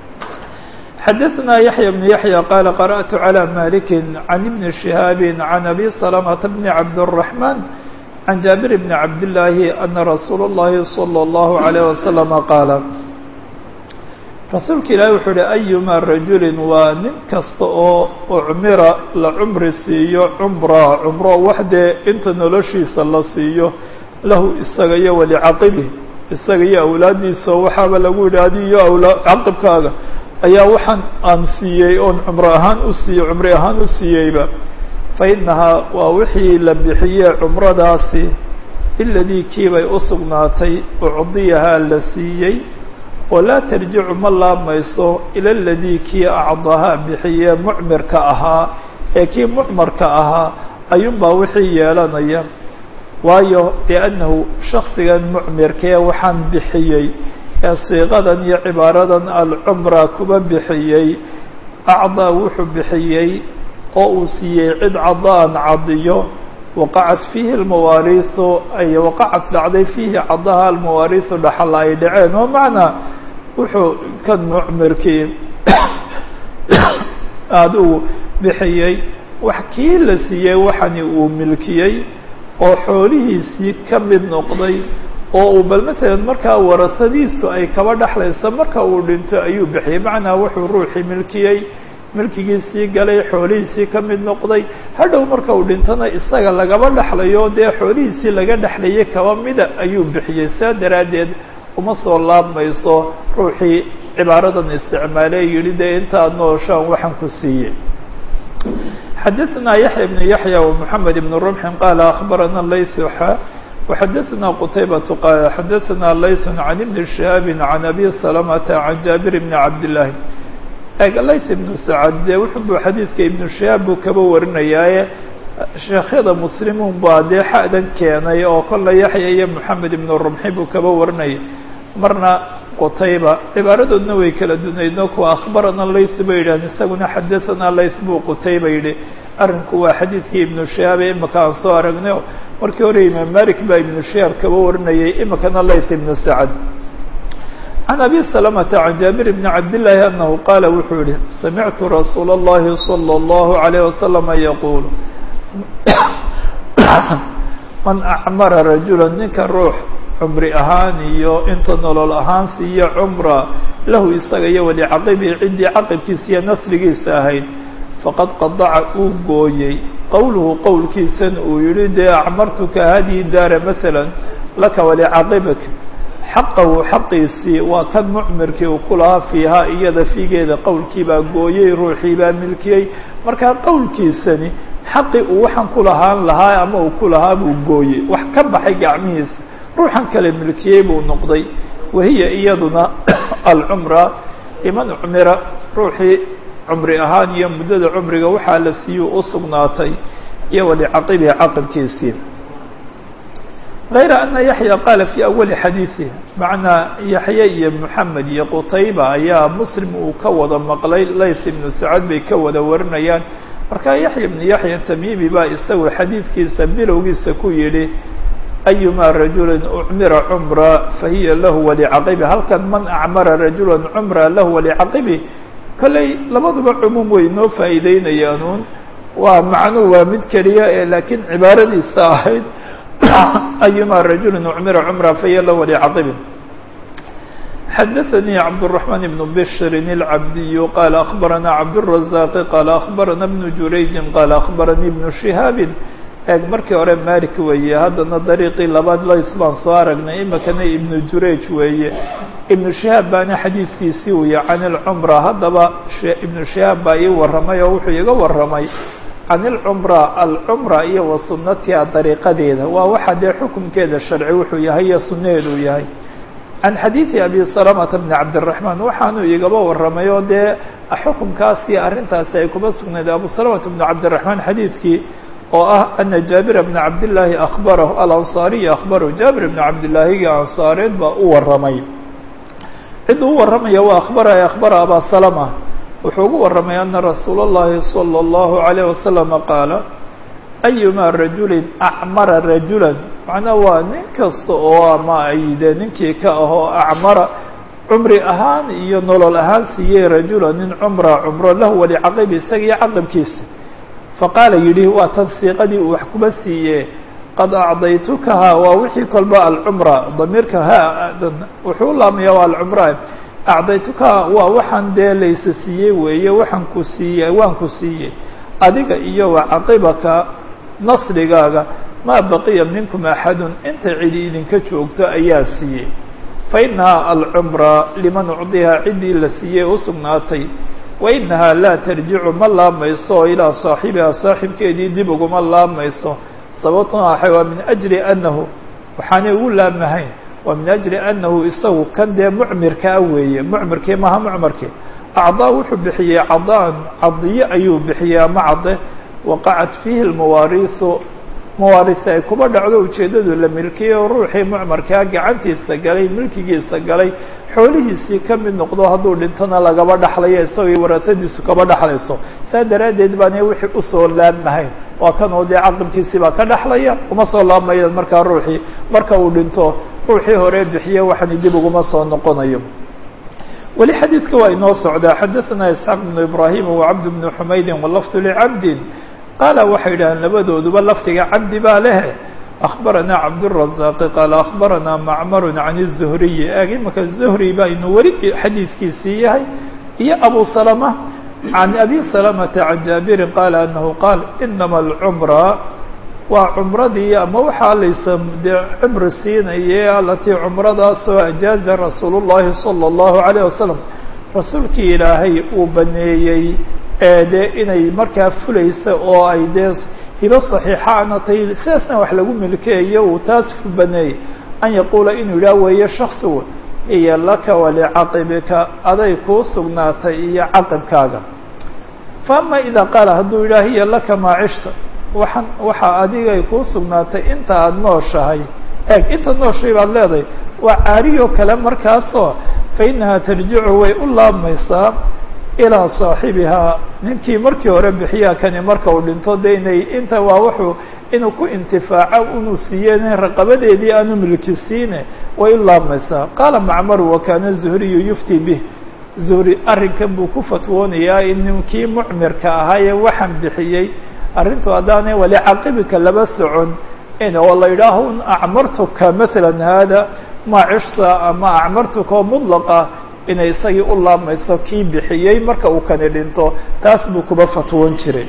xadaثna yaحyى بن yaحyى qala qarأtu عlى malik عan ibn شihاab عan abi سلمة bn cabdالرحمن عan jaaبir bn cabdاللahi ana rasuul الlahi صلى الlaه عليه وسلم qaala rasuulka ilaahi wuxuu uhi ayuma rajuli waa nin kasta oo ucmira la cumri siiyo cumra cumro waxdee inta noloshiisa la siiyo lahu isaga iyo walicaqibih isaga iyo awlaadiisa waxaaba lagu yidhi adi iyo awla caqibkaaga ayaa waxaan aan siiyey oon cumro ahaan u siiyey cumri ahaan u siiyeyba fa inahaa waa wixii la bixiyey cumradaasi iladii kiibay u sugnaatay ucdiyahaa la siiyey oo laa tarjicu ma laabmayso ila aladii kii acdahaa bixiyee mucmirka ahaa ee kii mucmarka ahaa ayuunbaa wixii yeelanaya waayo liannahu shaksigan mucmirkee waxaan bixiyey ee siiqadan iyo cibaaradan alcumra kuba bixiyey acdaa wuxuu bixiyey oo uu siiyey cid cadaan cadiyo waqacat fiihi almawaariisu ay waqacat dhacday fiihi cadaha almawaariisu dhaxal ay dhaceen oo macnaa wuxuu kan mucmirkii adigu bixiyey wax kii la siiyey waxani uu milkiyey oo xoolihiisii ka mid noqday oo uu bal matalan markaa warasadiisu ay kaba dhexlayso marka uu dhinto ayuu bixiyey macnaa wuxuu ruuxii milkiyey milkigiisii galay xoolihiisii ka mid noqday hadhow marka uu dhintona isaga lagaba dhexlayo dee xoolihiisii laga dhexlayay kaba mida ayuu bixiyey saa daraaddeed uma soo laabmayso ruuxii cibaaradan isticmaaley yihi dee intaad nooshaan waxaan ku siiyey xadaثna yaحya بن yaحyى ومحamed بن رمح qال أخbarana layث xa وxadaثna qتaybaة qال xadaثna layث عن بن شهاaب عن أbي سلمة عن jaaبir بن cabd للahi layث بن سعد dee wuxuu xadiidka iبن شهاab buu kaba warinayaaye sheekhyada mslimuun baa dee xadan keenay oo kola yaحya iyo محamed بن رمحi buu kaba warinayay marna qutayba cibaaradoodna way kala dunaydno kuwa akhbarana layth bay yidhahdeen isaguna xadathana layth buu qutayba yidhi arrinku waa xadiidkii ibnu shihaab ee imika aan soo aragnay markii hore imaam malik baa ibnu shihaab kaba warinayay imikana layth ibnu sacad can abi salamata can jaabir bni cabdillaahi anahu qaala wuxuu yihi samictu rasuula اllahi salى اllahu عalayh wasalama yaquul man acmara rajula ninka ruux cumri ahaan iyo inta nolol ahaan siiyo cumra lahu isaga iyo walicaqibihi ciddii caqibkiisa iyo nasrigiisa ahayd faqad qadaca uu gooyey qowluhu qowlkiisana uu yihi dee acmartuka hadihi daara maala laka walicaqibik xaqahu xaqiisii waa kan mucmirkii uu ku lahaa fiihaa iyada figeeda qowlkiibaa gooyey ruuxiibaa milkiyey markaa qowlkiisani xaqi uu waxaan ku lahaan lahaa ama uu ku lahaa buu gooyey wax ka baxay gacmihiisa ruuxan kale milkiyey buu noqday wahiya iyaduna alcumra liman cumira ruuxii cumri ahaan iyo muddada cumriga waxaa la siiyuu u sugnaatay iyo walicaqibihi caqibkiisii غayra ana yaxya qaala fii awali xadiiثih macnaa yaxye iyo moxamed iyo qutayba ayaa muslim uu ka wada maqlay layth ibnu sacad bay ka wada warinayaan markaa yaxya ibnu yaxya tamimi baa isagu xadiidkiisa bilowgiisa ku yidhi ayuma rajuli ucmira cumra fahiya lahu walicaqibi halkan man acmara rajula cumra lahu walicaqibi kolley labaduba cumuum way noo faa'iideynayaanuun waa macnuu waa mid keliya ee laakiin cibaaradiisa ahayd ayuma rajuli ucmira cumra fahiya lahu walicaqibi xadaثnي cabdالرحمن بن bشhr الcabdiy qال أخbarana cabdالرaزاq qال أخbarana بن jurayji qال أخbaranii بن شihاab eeg markii hore malik weeye haddana dariiqii labaad lays baan soo aragnay imikana ibnu jurayj weeye ibnu shihaab baana xadiidkiisii uya can ilcumra haddaba ibnu shihaab baa ii warramay oo wuxuu iga warramay can ilcumra alcumra iyo wa sunnatiha dariiqadeeda waa waxa dee xukumkeeda sharci wuxuu yahay iyo sunnaheeduu yahay can xadiidi abi salamata bni cabdiraxmaan waxaanuu igaba warramay oo dee xukumkaasi arrintaasi ay kuba sugnayd abu salamata bni cabdiraxmaan xadiidkii oo ah ana jaabir bna cabdillaahi akhbarahu alansaariya akhbarahu jaabir bna cabdillaahiga ansaareed baa u warramay ciduu u warramaya waa akhbaraya akhbara abaa salama wuxuu ugu warramay ana rasuula اllahi salى اllahu عalayh wasalama qaala ayuma rajulin acmara rajulan macnaa waa nin kasta oo ama ay dee ninkii ka ahoo acmara cumri ahaan iyo nolol ahaan siiyey rajula nin cumra cumro lahu walicaqibi isaga iyo caqibkiisa faqaala yidhi waa tan siiqadii uu wax kuba siiye qad acdaytukaha waa wixii kolba alcumra damiirka ha wuxuu u laamaya waa alcumra acdaytukaha waa waxaan dee laysa siiyey weeye waxaan ku siiyey waan ku siiyey adiga iyo wa caqibaka nasrigaaga maa baqiya minkum axadun inta cidi idinka joogto ayaa siiyey fainaha alcumra liman ucdiha ciddii la siiyey u sugnaatay wainaha laa tarjicu ma laamayso ilaa saaxibiha saaxibkeedii dib uguma laamayso sababtuna waxay waa min ajli annahu waxaanay ugu laamahayn waa min ajli annahu isagu kan dee mucmirkaa weeye mucmirkii maha mucmarkii acdaa wuxuu bixiyey cadaan cadiye ayuu bixiyey ama cade waqacat fiihi lmawaariisu mawaarisi ay kuba dhacdo ujeeddadu la milkiyey oo ruuxii mucmarkaa gacantiisa galay milkigiisa galay xoolihiisii ka mid noqdo hadduu dhintona lagaba dhaxlayo isagoo warasadiisu kaba dhaxlayso saa daraaddeed baana wixii usoo laabmahayn waa kan oo dee caqibkiisii baa ka dhaxlaya uma soo laabmayan markaa ruuxii marka uu dhinto ruuxii hore bixiye waxani dib uguma soo noqonayo weli xadiidka waa inoo socdaa xadaثana isxaaq bnu ibrahim wacabd bnu xumaydin walafdu licabdin qaala waxay yidhahdeen labadooduba lafdiga cabdi baa lehe أخبرنا cبدالرزاq qال أخبرنا معmر عن الزهري eg imaka زهري baynu weli xadiidkiisii yahay iyo أbو سلمة عن أbي سلمة عن جابر قال أنه قال إنما العمرة waa cمradii ama waxaa laysa dee cمri siinaye alatii cمradaasoo أجاaزa رasuul الlahi صلى الله عليه وسلم rasuulkii ilaahay uu baneeyey ee dee inay markaa fulaysa oo ay dee hibo صaxiixaana tay sidaasna wax lagu milkeeyo uu taas baneeyey an yaquula inuu yidhaah weeye shaksigu iyo laka walicaqibika aday kuu sugnaatay iyo caqibkaaga faama idaa qaala hadduu yidhaah hiya laka maacishta waxaan waxaa adigay kuu sugnaatay inta aada nooshahay eeg inta nooshay baad leedahay waa caariyo kale markaasoo fa inahaa tarjicu way u laabmaysaa ilaa saaxibihaa ninkii markii hore bixiyaa kani marka uu dhinto de inay inta waa wuxuu inuu ku intifaaco inuu siiyeen raqabadeedii aanu milki siine way u laabmaysaa qaala macmaru wakana zuhriyu yufti bih zuhri arrinkan buu ku fatwoonayaa in ninkii mucmirka ahaayee waxaan bixiyey arrintu haddaanay walicaqibika laba socon in oo la yidhaaho acmartuka maala hada maacishta ama acmartuka oo mudlaqa inay isagii u laabmayso kii bixiyey marka uu kani dhinto taas buu kuba fatwoon jiray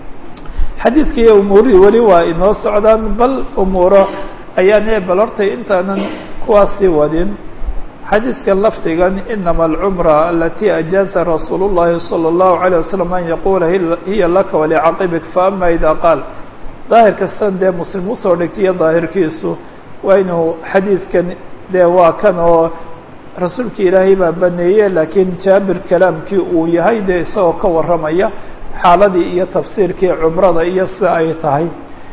xadiidkii umuurihii weli waa inoo socdaan bal umuuro ayaan bal hortay intaanan kuwaasii wadin xadiidka lafdigan inama alcumra alati ajaaza rasuul الlahi salى الlahu عalيه wasalam an yaquula hiya laka walicaqibik faama ida qaal daahirka san dee muslim usoo dhigtaiyo daahirkiisu waa inuu xadiidkan dee waa kan oo rasuulki ilaahay baa baneeye laakiin jaabir kalaamkii uu yahay dee isagoo ka warramaya xaaladii iyo tafsiirkii cumrada iyo sida ay tahay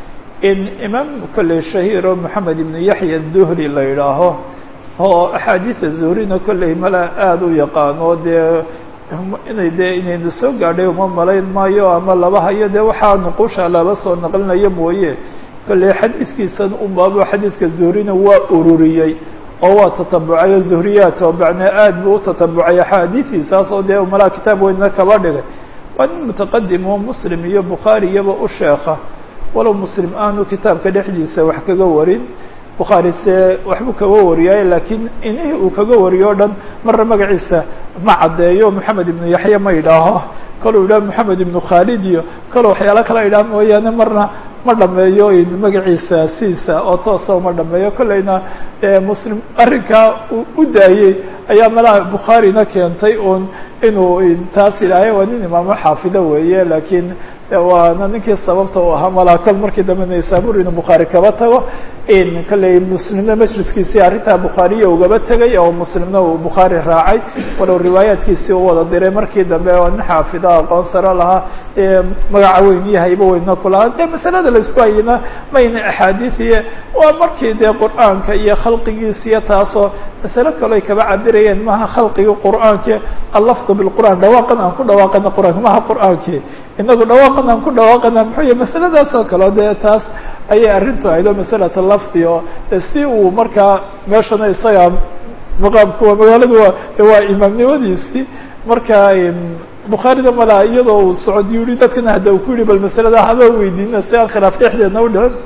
in imaam kolley shahiir oo moxamed ibnu yaxya duhri la yidhaaho oo axaadiida zuhrina kolley mala aada u yaqaano dee inay dee inayna soo gaadhay uma malayn maayo ama laba hayo dee waxaa nuqusha laba soo naqlinayo mooye kolley xadiidkiisan unbaaba xadiidka zuhrina waa ururiyey oo waa tatabucayo zuhriyaat oo macnaa aad buu u tatabucay axaadiidiisaas oo dee malaa kitaab weynna kaba dhigay waa nin mutaqadim oo muslim iyo bukhaari iyaba u sheeka walow muslim aanu kitaabka dhexdiisa wax kaga warin bukhaari se waxbuu kaga wariyaaye laakiin inihii uu kaga wariyo o dhan marna magaciisa ma caddeeyo moxamed ibnu yaxya ma idhaaho kaluu yidhaha moxamed ibnu khaalid iyo kaloo waxyaalo kala idhaah mooyaane marna ma dhameeyo magaciisa siisa oo toosa uma dhameeyo kolleyna muslim arrinkaa uu u daayey ayaa malaha bukhaarina keentay un inuu taas yidhaahay waa nin imaamo xaafido weeye laakiin waana ninkii sababta u ahaa malaha kol markii dambe naysabur inuu bukhaari kaba tago in kolley muslimna majliskiisii arrintaa bukhaariya ugaba tegay oo muslimna uu bukhaari raacay walow riwaayaadkiisii u wada diray markii dambe oo nin xaafida aqoon saro lahaa magaca weyn iyo haybo weynna kulahaa dee masalada laisku hayina mayna axaadiiiye waa markii dee qur'aanka iyo khalqigiisa iyo taasoo masalo kaleo ay kaba cabirayeen maha khalqigii qur'aanki allafdu bilqur'aan dhawaaqan aan ku dhawaaqana qur'aanka maha qur'aankii inagu dhawaaqan aan ku dhawaaqana muxuu yahy masaladaas oo kale dee taas ayay arrintu ahayd oo masalata lafdi oo si uu markaa meeshana isaga maqaamku magaaladu waa waa imaamnimadiisii marka bukhaarida malaa iyadoo uu socod yihi dadkana hadda uu ku yihi bal masalada haba weydiina si aan khilaaf dhexdeedna u dhicin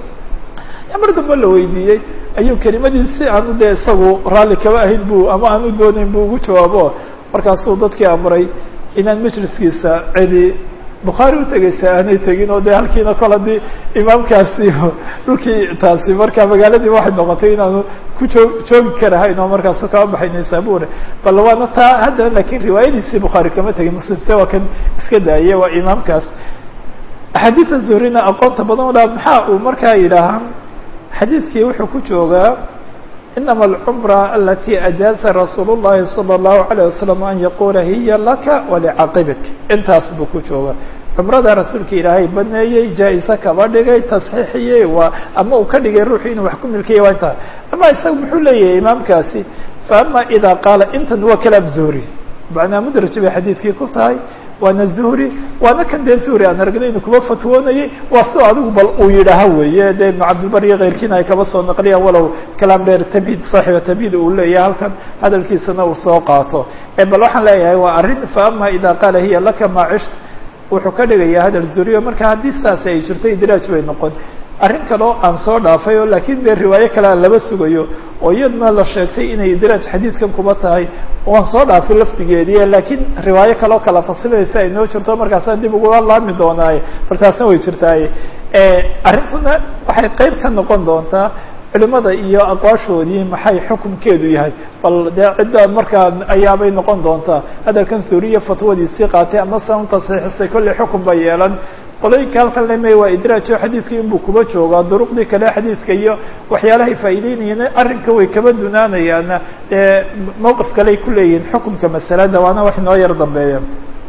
mar dambe la weydiiyey ayuu kelimadii si aanu dee isagu raalli kaba ahayn bu ama aan u doonayn bu ugu jawaabo markaasuu dadkii amray inaan majliskiisa cidi bukhaari utegeysa aanay tegin oo dee halkiina kol haddii imaamkaasi dhulkii taasi marka magaaladii waxay noqotay inaanu ku joog joogi karahayn oo markaasu kama baxay naysabure bal waana taa haddana lakin riwaayadiisii bukhaari kama tegin muslimse waa kan iska daayey waa imaamkaas axaadiida zuhrina aqoonta badan o dha maxaa uu markaa yidhaahaa xadiidkii wuxuu ku joogaa inama alcumra alati ajaaza rasuul اllahi salى اllahu alayه wasalam an yaqula hiya laka walicaqibik intaas buu ku jooga cumrada rasuulka ilaahay baneeyey jaa-ise kaba dhigay tasxiixiyey waa ama uu ka dhigay ruuxu inuu wax ku milkiyay waa intaa ama isaga muxuu leeyahay imaamkaasi faama ida qaala intan waa kalaam zuhri macnaa mudraj bay xadiidkii ku tahay waana zuhri waana kan dee zuhri aan aragnay inu kuba fatwoonayay waa sida adigu bal uu yidhaaha weeye dee ibnu cabdilbar iyo keyrkiina ay kaba soo naqliyaan walow kalaam dheer tabid saaxiba tabid uu leeyahay halkan hadalkiisana uu soo qaato bal waxaan leeyahay waa arrin faama ida qaala hiya laka maa cisht wuxuu ka dhigayaa hadal zuriyo marka haddii saas ay jirto idraaj bay noqon arrin kaleo aan soo dhaafay oo laakiin dee riwaayo kale aan laba sugayo oo iyaduna la sheegtay inay idraaj xadiidkan kuba tahay waan soo dhaafay laftigeedii laakiin riwaayo kaleo kala fasilaysa ay noo jirto markaasaan dib uga laami doonaaye bal taasna way jirtaaye arrintuna waxay qeyb ka noqon doontaa culimada iyo aqwaashoodii maxay xukunkeedu yahay bal dee cidda markaa ayaabay noqon doontaa hadalkan suuriya fatwadiisii qaatay ama san tasxiixisay kolley xukun ba yeelan qolooyinka halkan leme waa idraajo xadiidkii inbuu kuba joogaa duruqdii kale xadiidka iyo waxyaalahay faa'iideynayeen arrinka way kaba dunaanayaana dee mowqif kaley ku leeyihiin xukunka masalada waana wax inoo yar dambeeya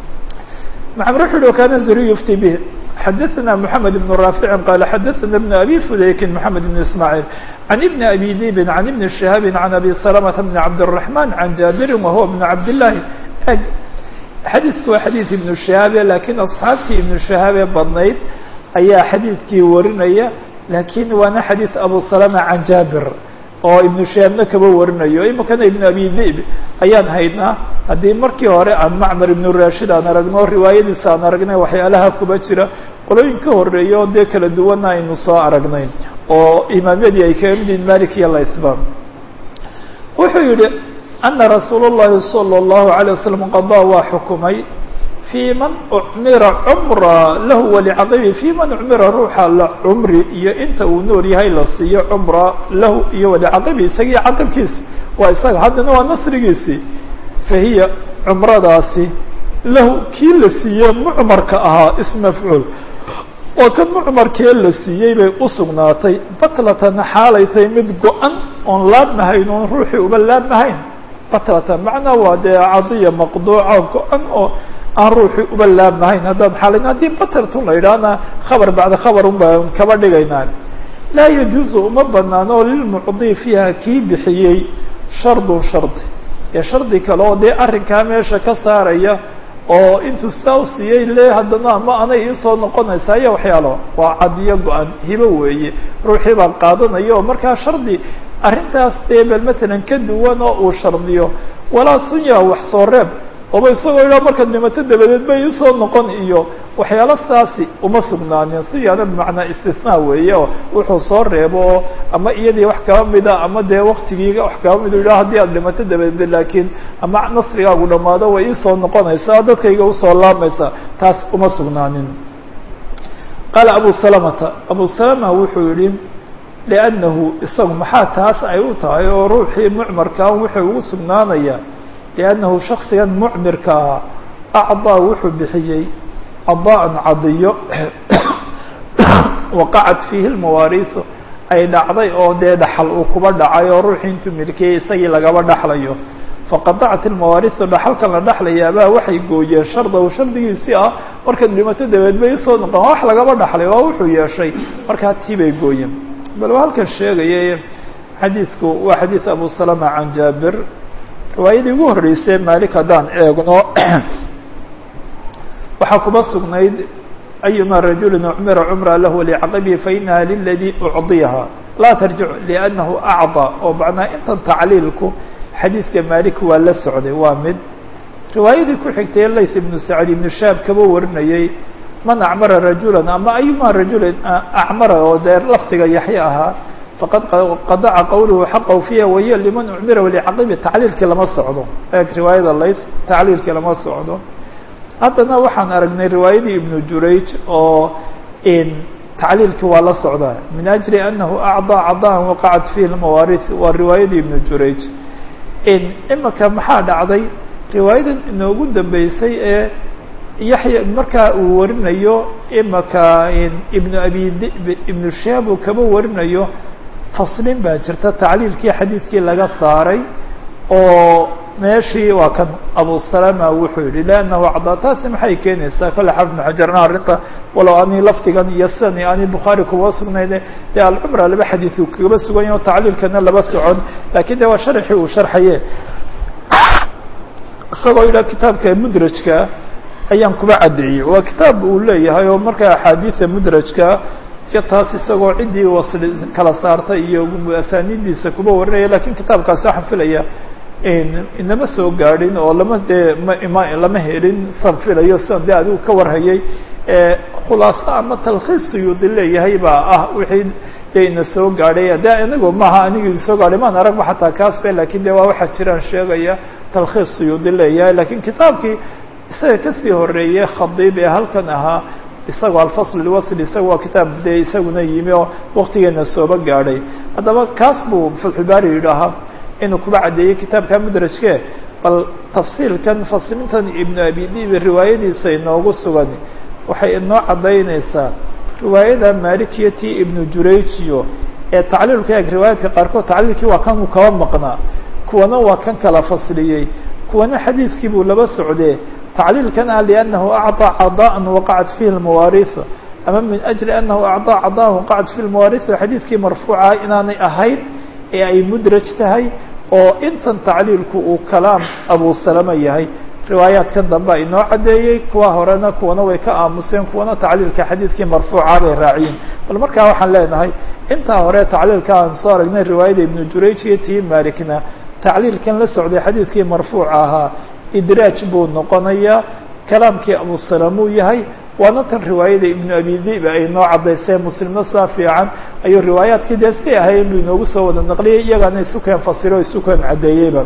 maxamed wuxu uhi kana zuri yufti bih xadaثna mحamed بن rاafiع qال xadaثna بن أbي fudaykin mحamed بن ismاعيل عن بن أbي dibin عن بن شhهاab عن أbي سلمة بن cabdالرحمن عن jaaبiri وهuوa بن cabdاللahi xadiidku waa xadiid iبن شhihaabe lakiin أصxaabtii iبن شhihaabe badnayd ayaa xadiidkii warinaya lakin waana xadiiث abu سلمة عan jaaبir oo iبن شhihaabna kaba warinayo imikana iبن أbي dib ayaan haynaa haddii markii hore aan macmar ibnu rashid aan aragno riwaayadiisa aan aragnay waxyaalaha kuba jira qolooyin ka horeeya oo dee kala duwana aynu soo aragnay oo imaamyadii ay kaga mid yihin malik iyo laisba wuxuu yihi ana rasuul اllahi salى اllahu عalيه wasalam qadaa waa xukumay fii man ucmira cumra lahu walicaqibi fii man ucmira ruuxa la cumri iyo inta uu nool yahay la siiyo cumra lahu iyo walicaqibi isagii caqibkiisi waa isaga haddana waa nasrigiisii fahiya cumradaasi lahu kii la siiyey mucmarka ahaa ismafcuul oo kan mucmarkee la siiyey bay usugnaatay batlatan xaalay tahay mid go-an oon laabmahayn oon ruuxii uba laabmahayn batlatan macnaa waa dee cadiya maqduuca go-an oo aan ruuxii uba laabmahayn haddaan xaalayn haddii batrtun la yidhaahna khabar bacda khabar un baan kaba dhigaynaa laa yajuuzu uma banaano lilmucdi fiiha kii bixiyey shardun shardi ee shardi kale oo dee arrinkaa meesha ka saaraya oo intuu saa u siiyey le haddana ama anay iisoo noqonaysaa iyo waxyaalo waa cadiyo go-an hibo weeye ruuxii baa qaadanaya oo markaa shardi arrintaas dee bal matalan ka duwan oo uu shardiyo walaa sunya wax soo reeb ooba isagoo idhaa markaad dhimato dabadeed bay iisoo noqon iyo waxyaalo saasi uma sugnaanin siyaana bimacnaa istisnaa weeye oo wuxuu soo reebo oo ama iyadii wax kaba mida ama dee waktigiiga wax kaba mid idhaa haddii aad dhimato dabadeed laakiin ama nasrigaagu dhamaado way iisoo noqonaysaa dadkayga usoo laamaysaa taas uma sugnaanin qaala abu salamata abu salama wuxuu yihi liannahu isagu maxaa taas ay u tahay oo ruuxii mucmarkaa wuxuu ugu sugnaanaya liannahu shaksigan mucmirka ah acdaa wuxuu bixiyey cadaan cadiyo waqacat fiihi lmawaariisu ay dhacday oo dee dhaxal uu kuba dhacay oo ruuxii intuu milkiyey isagii lagaba dhaxlayo faqadacat ilmawaariisu dhaxalkan la dhaxlayaabaa waxay gooyeen shardahu shardigiisii ah markaad dhimato dabeed bay usoo noqon wax lagaba dhaxlay waa wuxuu yeeshay markaa tii bay gooyeen bal waa halkan sheegaya xadiidku waa xadiid abu salama can jaabir riwaayadii ugu horreysay malik haddaan eegno waxaa kuba sugnayd ayuma rajulin ucmira cumra lahu licaqabihi fainaha liladii ucdiyaha laa tarjic liannahu acdaa oo macnaa intan tacliilku xadiidka malik waa la socday waa mid riwaayadii ku xigtay lays ibnu sacd ibnu shaab kaba warinayay man acmara rajulan ama ayuma rajulin acmara oo dee lafdiga yaxya ahaa faqad qadaca qawluhu xaqahu fiiha wahiya liman ucmira licaqabi tacliilkii lama socdo eeg riwaayada lays tacliilkii lama socdo haddana waxaan aragnay riwaayadii ibnu jurayj oo tacliilkii waa la socdaa min ajli anahu acdaa cadaan waqacat fihi lmawaariث waa riwaayadii ibnu jurayj imika maxaa dhacday riwaayadan inoogu dambeysay ee yaxya markaa uu warinayo imika ibnu abi dib ibnu shihaab uu kaba warinayo faslin baa jirta tacliilkii xadiidkii laga saaray oo meeshii waa kan abu salama wuxuu yihi lannahu acdaa taasi maxay keenaysaa kale xafid bn xajarna arrinta walow ani lafdigan iyo sidani ani bukhaari kuba sugnayne dee alcumra laba xadiid uu kaba sugan yaho tacliilkana laba socon lakin de waa sharxii uu sharxaye isagoo yidhaha kitaabka mudrajka ayaan kuba caddeeyey waa kitaab uu leeyahay oo markaa axaadiida mudrajka iyo taas isagoo ciddii wasli kala saartay iyo asaanidiisa kuba warinaya lakin kitaabkaasi waxaan filaya inama soo gaadhin oo lama dee ma lama helin san filayo sidan de adigu ka warhayay khulaaso ama talkhiis suyuudi leeyahay baa ah wixii dee ina soo gaadhay de anigu maaha anigi soo gaadhay maan aragba xataa kaas be lakin de waa waxaa jiraan sheegaya talkhiis suyuudi leeyahay lakin kitaabkii isaga kasii horeeyey khadiib ee halkan ahaa isagoo alfasl lwasl isaga waa kitaab dee isaguna yimi oo waktigeena sooba gaadhay haddaba kaas buu fatxulbaari yidhaahaa inuu kuba caddeeyey kitaabka mudrajke bal tafsiilkan faslintan ibnu abi dibi riwaayadiisa inoogu sugan waxay inoo caddaynaysaa riwaayada malikiya ti ibnu jurayjiyo ee tacliilka eeg riwaayaadka qaarkood tacliilkii waa kan uu kaba maqnaa kuwana waa kan kala fasliyey kuwana xadiidkii buu laba socdee tacliilkan ah liannahu acطaa cadaan waqacat fihi lmawaariث ama min ajli anahu acطaa cadaan waqacat fihi lmawaariث xadiidkii marfuuca inaanay ahayn ee ay mudraj tahay oo intan tacliilku uu kalaam abu salama yahay riwaayaadkan dambe a inoo caddeeyey kuwa horena kuwana way ka aamuseen kuwana tacliilka xadiidkii marfuuca bay raaciyeen bal markaa waxaan leenahay intaa hore tacliilka aan soo aragnay riwaayada ibnu jurayj iyo tii malikna tacliilkan la socday xadiidkii marfuuca ahaa idraaj buu noqonayaa kalaamkii abu salamuu yahay waana tan riwaayada ibnu abi dib ay noo caddaysee muslimna saa fiican ayuu riwaayaadkii dee si ahay inuu inoogu soo wada naqliyay iyagaana isu keen fasiro o isu keen caddeeyeyba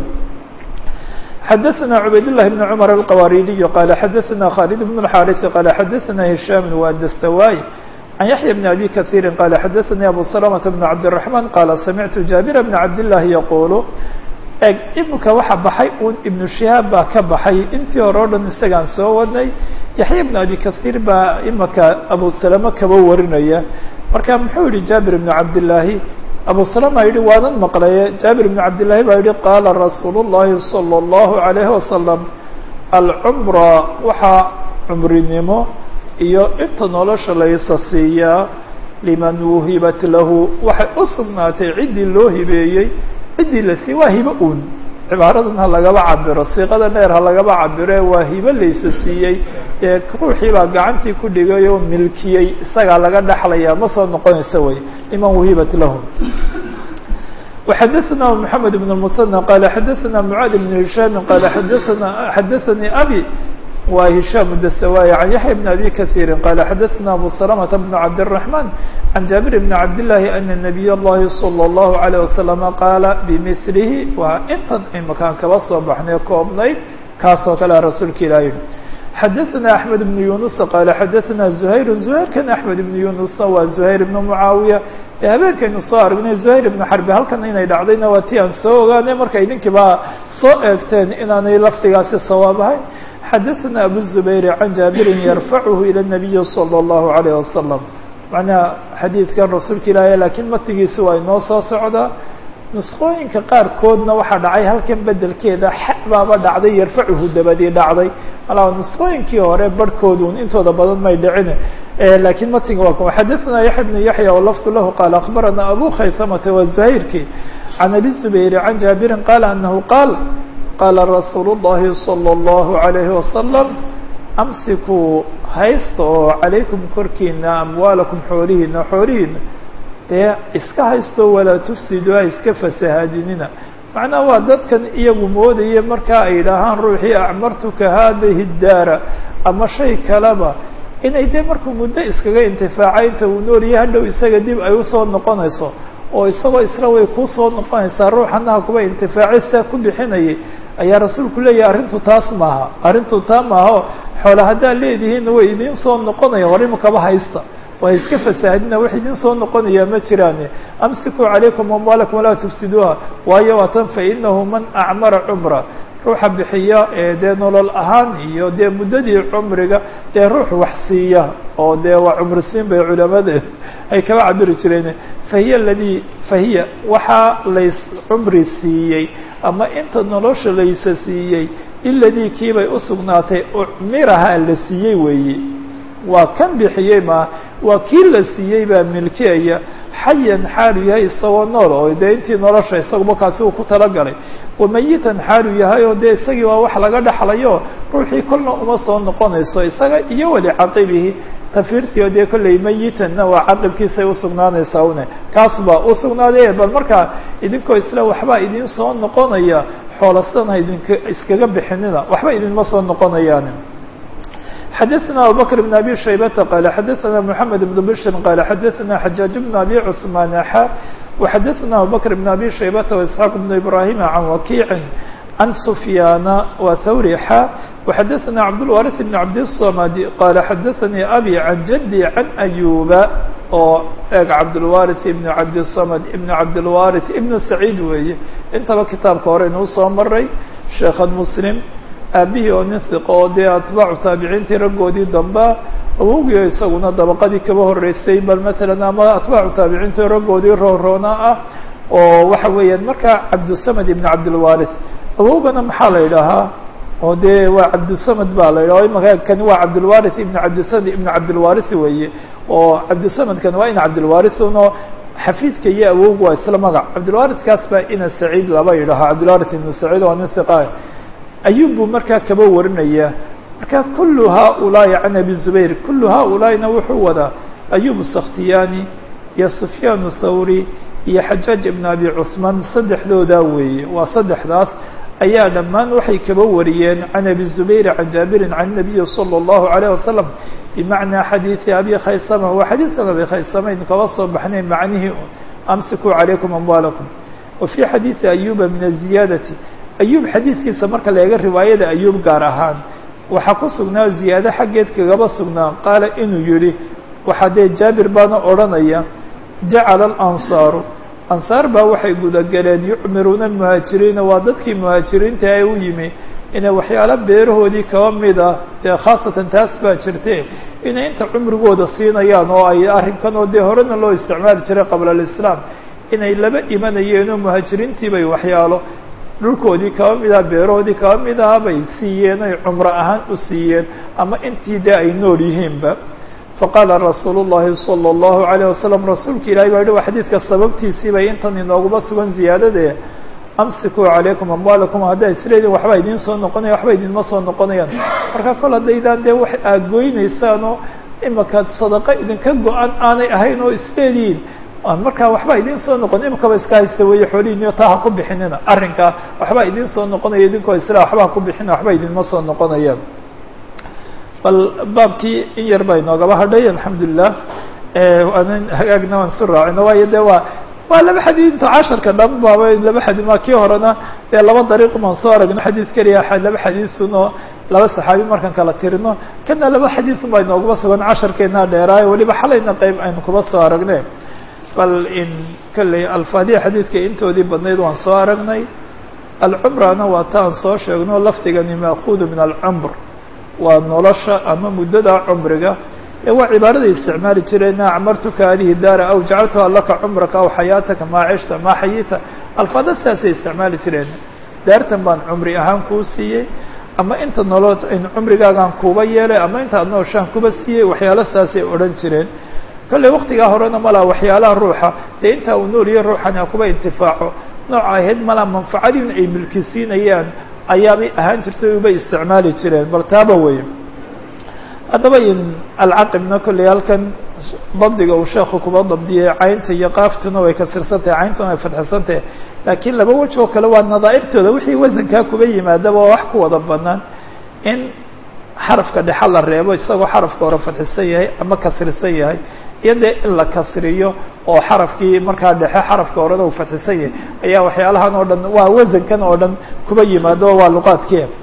xadaثna cubayd للh بن cmر الqwaridiي qال xadaثna khالد بن الxاriث qال xadaثna هiشhام وdstawاي عن yaحyى بن أbي kaثيr qال xadaثnي abu سلمة بن cabدالرحمن qال samعtu jaaبir بن cabdاللahi yqul eg imika waxa baxay un iبnu شihaab baa ka baxay intii hore o dhan isagaan soo wadnay yaحya بن abi kaثيir baa imika abu سلمة kaba warinaya marka muxuu yihi jaaبir بن cabdاللahi abu salama yihi waanan maqlaye jaabir bn cabdillaahi baa yihi qaala rasuulu llahi salى اllahu عalayhi wasalam alcumra waxaa cumrinimo iyo inta nolosha laysa siiyaa liman wuhibat lahu waxay u sugnaatay ciddii loo hibeeyey ciddii la siiyey waa hibo un cibaaradan ha lagaba cabiro siiqada dheer ha lagaba cabiro waa hibo laysa siiyey ee ruuxii baa gacantii ku dhigay oo milkiyey isagaa laga dhaxlaya ma soo noqonaysa wey liman wuhibat lahu وxadaثna محamed بن المثنى qال xadaثna mعاad بن هiشhام qال xadaثna xadaثnي abي wa هiشhام الdسواي عن yaحyى بن أbي kaثيr qال xadaثna abu سلمة بن cabدالرحمن عن jaaبir بن cabdاللahi أن نبiy الlahi صلى الله عليه وسلم qاala بmثlhi waa intan imakaan kaba soo baxnay koobnayd kaasoo kale rasuulka ilah yihi xadaثna أحmed بن يuنuس qال xadaثna زhayr زhayrkan أحmed بن يuنuسna waa زhayr بن معaawiية ee habeenkaynu soo aragnay زhayr بن xarbi halkan inay dhacdayna waa ti aan soo ogaanay markay ninkiiba soo eegteen inaanay lafdigaasi sawaab ahay xadaثna abu الزubayr can jaabirin yarfachu ilى النabiyi slى الlahu عalيه wasalam macnaha xadiidkan rasuulka ilaahay lakiin matigiisi waa inoo soo socdaa nusqooyinka qaarkoodna waxaa dhacay halkan bedelkeeda xa baaba dhacday yarfacuhu dabadii dhacday malaa nusqooyinkii hore barhkoodun intooda badan may dhicine lakiin matiga waa kuma xadaثna yaxya bnu yaxya walafdu lahu qaala akbarana abu khaysamata wa zuhayrki can abi zubayr can jaabirin qaala anahu qaal qaala rasuulu الlahi salى الlahu عalayhi wasalam amsikuu haysta oo calaykum korkiina amwaalakum xoolihiina xoolihiina dee iska haysto walaa tufsidu ha iska fasahaadinina macnaha waa dadkan iyagu moodaya markaa ay yidhaahaan ruuxii acmartuka haadihi daara ama shay kaleba inay dee markuu muddo iskaga intifaacay inta uu noolyahay hadhow isaga dib ay usoo noqonayso oo isagoo isla way kuusoo noqonaysaa ruuxanaha kuwa intifaacay sidaa ku bixinayay ayaa rasuulku leeyahay arrintu taas maaha arrintu taa maaha xoole haddaad leedihiinna way idiin soo noqonayaan war imakaba haysta waa iska fasaahadina wax idin soo noqonayaa ma jiraane amsikuu calaykum amwaalakum walaa tufsiduuha waayo waa tan fainahu man acmara cumra ruuxa bixiya ee dee nolol ahaan iyo dee muddadii cumriga dee ruux wax siiya oo dee waa cumrisiin bay culamadeedu ay kaba cabiri jireen fahiya aladii fahiya waxaa lays cumri siiyey ama inta nolosha laysa siiyey iladii kiibay usugnaatay ucmiraha la siiyey weeye waa kan bixiyey ma waa kii la siiyey baa milkiyaya xayan xaalu yahay isagoo nool oo dee intii nolosha isaguba kaasi uu ku talagalay wamayitan xaalu yahay oo dee isagii waa wax laga dhaxlayo ruuxii kolna uma soo noqonayso isaga iyo weli caqibihi tafiirtii oo dee kolley mayitanna waa caqibkiisay usugnaanaysaa une kaas baa usugnaaday bal markaa idinkoo isla waxbaa idin soo noqonaya xoolasana idinka iskaga bixinina waxba idinma soo noqonayaan xdثna abubكر بن أbي شhaybة qال xdثna محamed بن bشhr qال xdثna xجاaج بن أbي cثمان xا وxdثna abubكر بن أbي شhaybة وإسحاq بن إبراهيم عن وkيع عن سفyاn وthwrي xا وxdثna cبدالوارث بن cبدالصمد qال xdثnي أbي عن جدي عن أyوبa oo eeg cabdالوارث بن cبدالصمد بن cبدالوارث بن سعيد weeye intaba kitaabka hore inuu soo maray sheekha mسلم aabihii oo nin hiqo oo dee atbaacu taabiciintii raggoodii damba awowgiio isaguna dabaqadii kaba horreysay bal matalan ama atbaacu taabiciintii raggoodii rooroona ah oo waxa weeyaan markaa cabdusamad ibn cabdilwarith awowgana maxaa la idhahaa oo dee waa cabdusamad baa la yidhaha imaka kani waa cabdilwarith ibn cabdisamad ibn cabdilwarith weeye oo cabdusamadkani waa ina cabdilwarithunoo xafiidka iyo awowgu waa isla magac cabdilwarithkaas baa ina saciid laba yidhahaa cabdilwarith ibnu saciid waa nin hiqa ayub buu markaa kaba warinaya marka kulu haؤulaaءi can abi zubayr kulu haؤulaaئina wuxuu wadaa ayub sakhtiyani iyo sufyaan thawri iyo xajaaj ibn abi cثmaan saddexdoodaa weeye waa saddexdaas ayaa dhammaan waxay kaba wariyeen can abi zubayr can jaabirin can الnabiyi salى الlahu عalيه wasalam bimacnaa xadiiثi abi khaysama waa xadiidkan abi khaysama aynu kaba soo baxnay macnihii amsikuu calaykum amwaalakum wa fii xadiiثi ayuba min aziyaadati ayub xadiidkiisa marka la eega riwaayada ayub gaar ahaan waxaa ku sugnaa ziyaado xaggeed kagaba sugnaa qaala inuu yihi waxaa dee jaabir baana odhanaya jacala alansaaru ansaar baa waxay gudageleen yucmiruuna almuhaajiriina waa dadkii muhaajiriinta ee u yimi inay waxyaalo beerahoodii kaba mid ah dee khaasatan taas baa jirte inay inta cumrigooda siinayaan oo ay arrinkan oo dee horena loo isticmaali jiray qabla alislaam inay laba imanayeenoo muhaajiriintii bay waxyaalo dhulkoodii kaba mid aha beerahoodii kaba mid aha bay siiyeen ay cumro ahaan u siiyeen ama intii dee ay nool yihiinba faqaala rasuulu llahi salى اllahu عalيه wasalam rasuulka ilahi baa yihi waa xadiidka sababtiisii bay intan inooguma sugan ziyaadadee amsikuu calaykum amwaalakum haddaa isleediin waxba idiin soo noqonaya waxba idinma soo noqonayaan marka kol haddaydaan dee wax aad goynaysaan oo imaka sadaqo idinka go-an aanay ahayn oo isleediin markaa waxba idiin soo noqon imikaba iska haysta weeye xoolihiiniyo taa ha ku bixinina arrinkaa waxba idiin soo noqonaya idinkoo isla waxba ha ku bixina waxba idinma soo noqonayaan bal baabkii in yar baa inoogaba hadhay alxamdulilah waanan hagaagna waan isu raacino waayo de waa waa laba xadiid inta casharka dhan baaba laba xadii ma kii horena dee laba dariiq baan soo aragno xadiid keliya laba xadiidun oo laba saxaabi markaan kala tirino kana laba xadiidun baa inoogaba sugan casharkeena dheeraayo weliba xalayna qeyb aynu kuba soo aragne bal in kolley alfaadiya xadiidka intoodii badnayd waan soo aragnay alcumrana waa ta aan soo sheegno lafdigani maakuudu min alcumr waa nolosha ama muddada cumriga ee waa cibaaraday isticmaali jireen acmartuka hadihi daara aw jacaltuha laka cumraka aw xayaataka maa cishta maa xayita alfaada sidaasay isticmaali jireen daartan baan cumri ahaan kuu siiyey ama inta nolol cumrigaagaan kuuba yeelay ama intaad nooshaan kuba siiyey waxyaalo sidaasay odhan jireen kolley waktigaa horena malaa waxyaalaha ruuxa dee intaa uu nooliyo ruuxani a kuba intifaaco nooca ahayd malaa manfacadiin ay milkisiinayaan ayaabay ahaan jirtay ubay isticmaali jireen bal taaba wey haddaba in alcaqibna kolley halkan dabdiga uu sheekhu kuba dabdiyey caynta iyo qaaftuna way kasirsantahay cayntuna ay fadxisantahay laakiin laba wej oo kale waa nadaa'irtooda wixii wasankaa kuba yimaadaba waa wax ku wada banaan in xarafka dhexa la reebo isagoo xarafka hore fadxisan yahay ama kasrisan yahay iyo dee in la kasriyo oo xarafkii markaa dhexe xarafka horena uu fadxisan yahay ayaa waxyaalahan oo dhan waa wasankan oo dhan kuba yimaado waa luqaadkii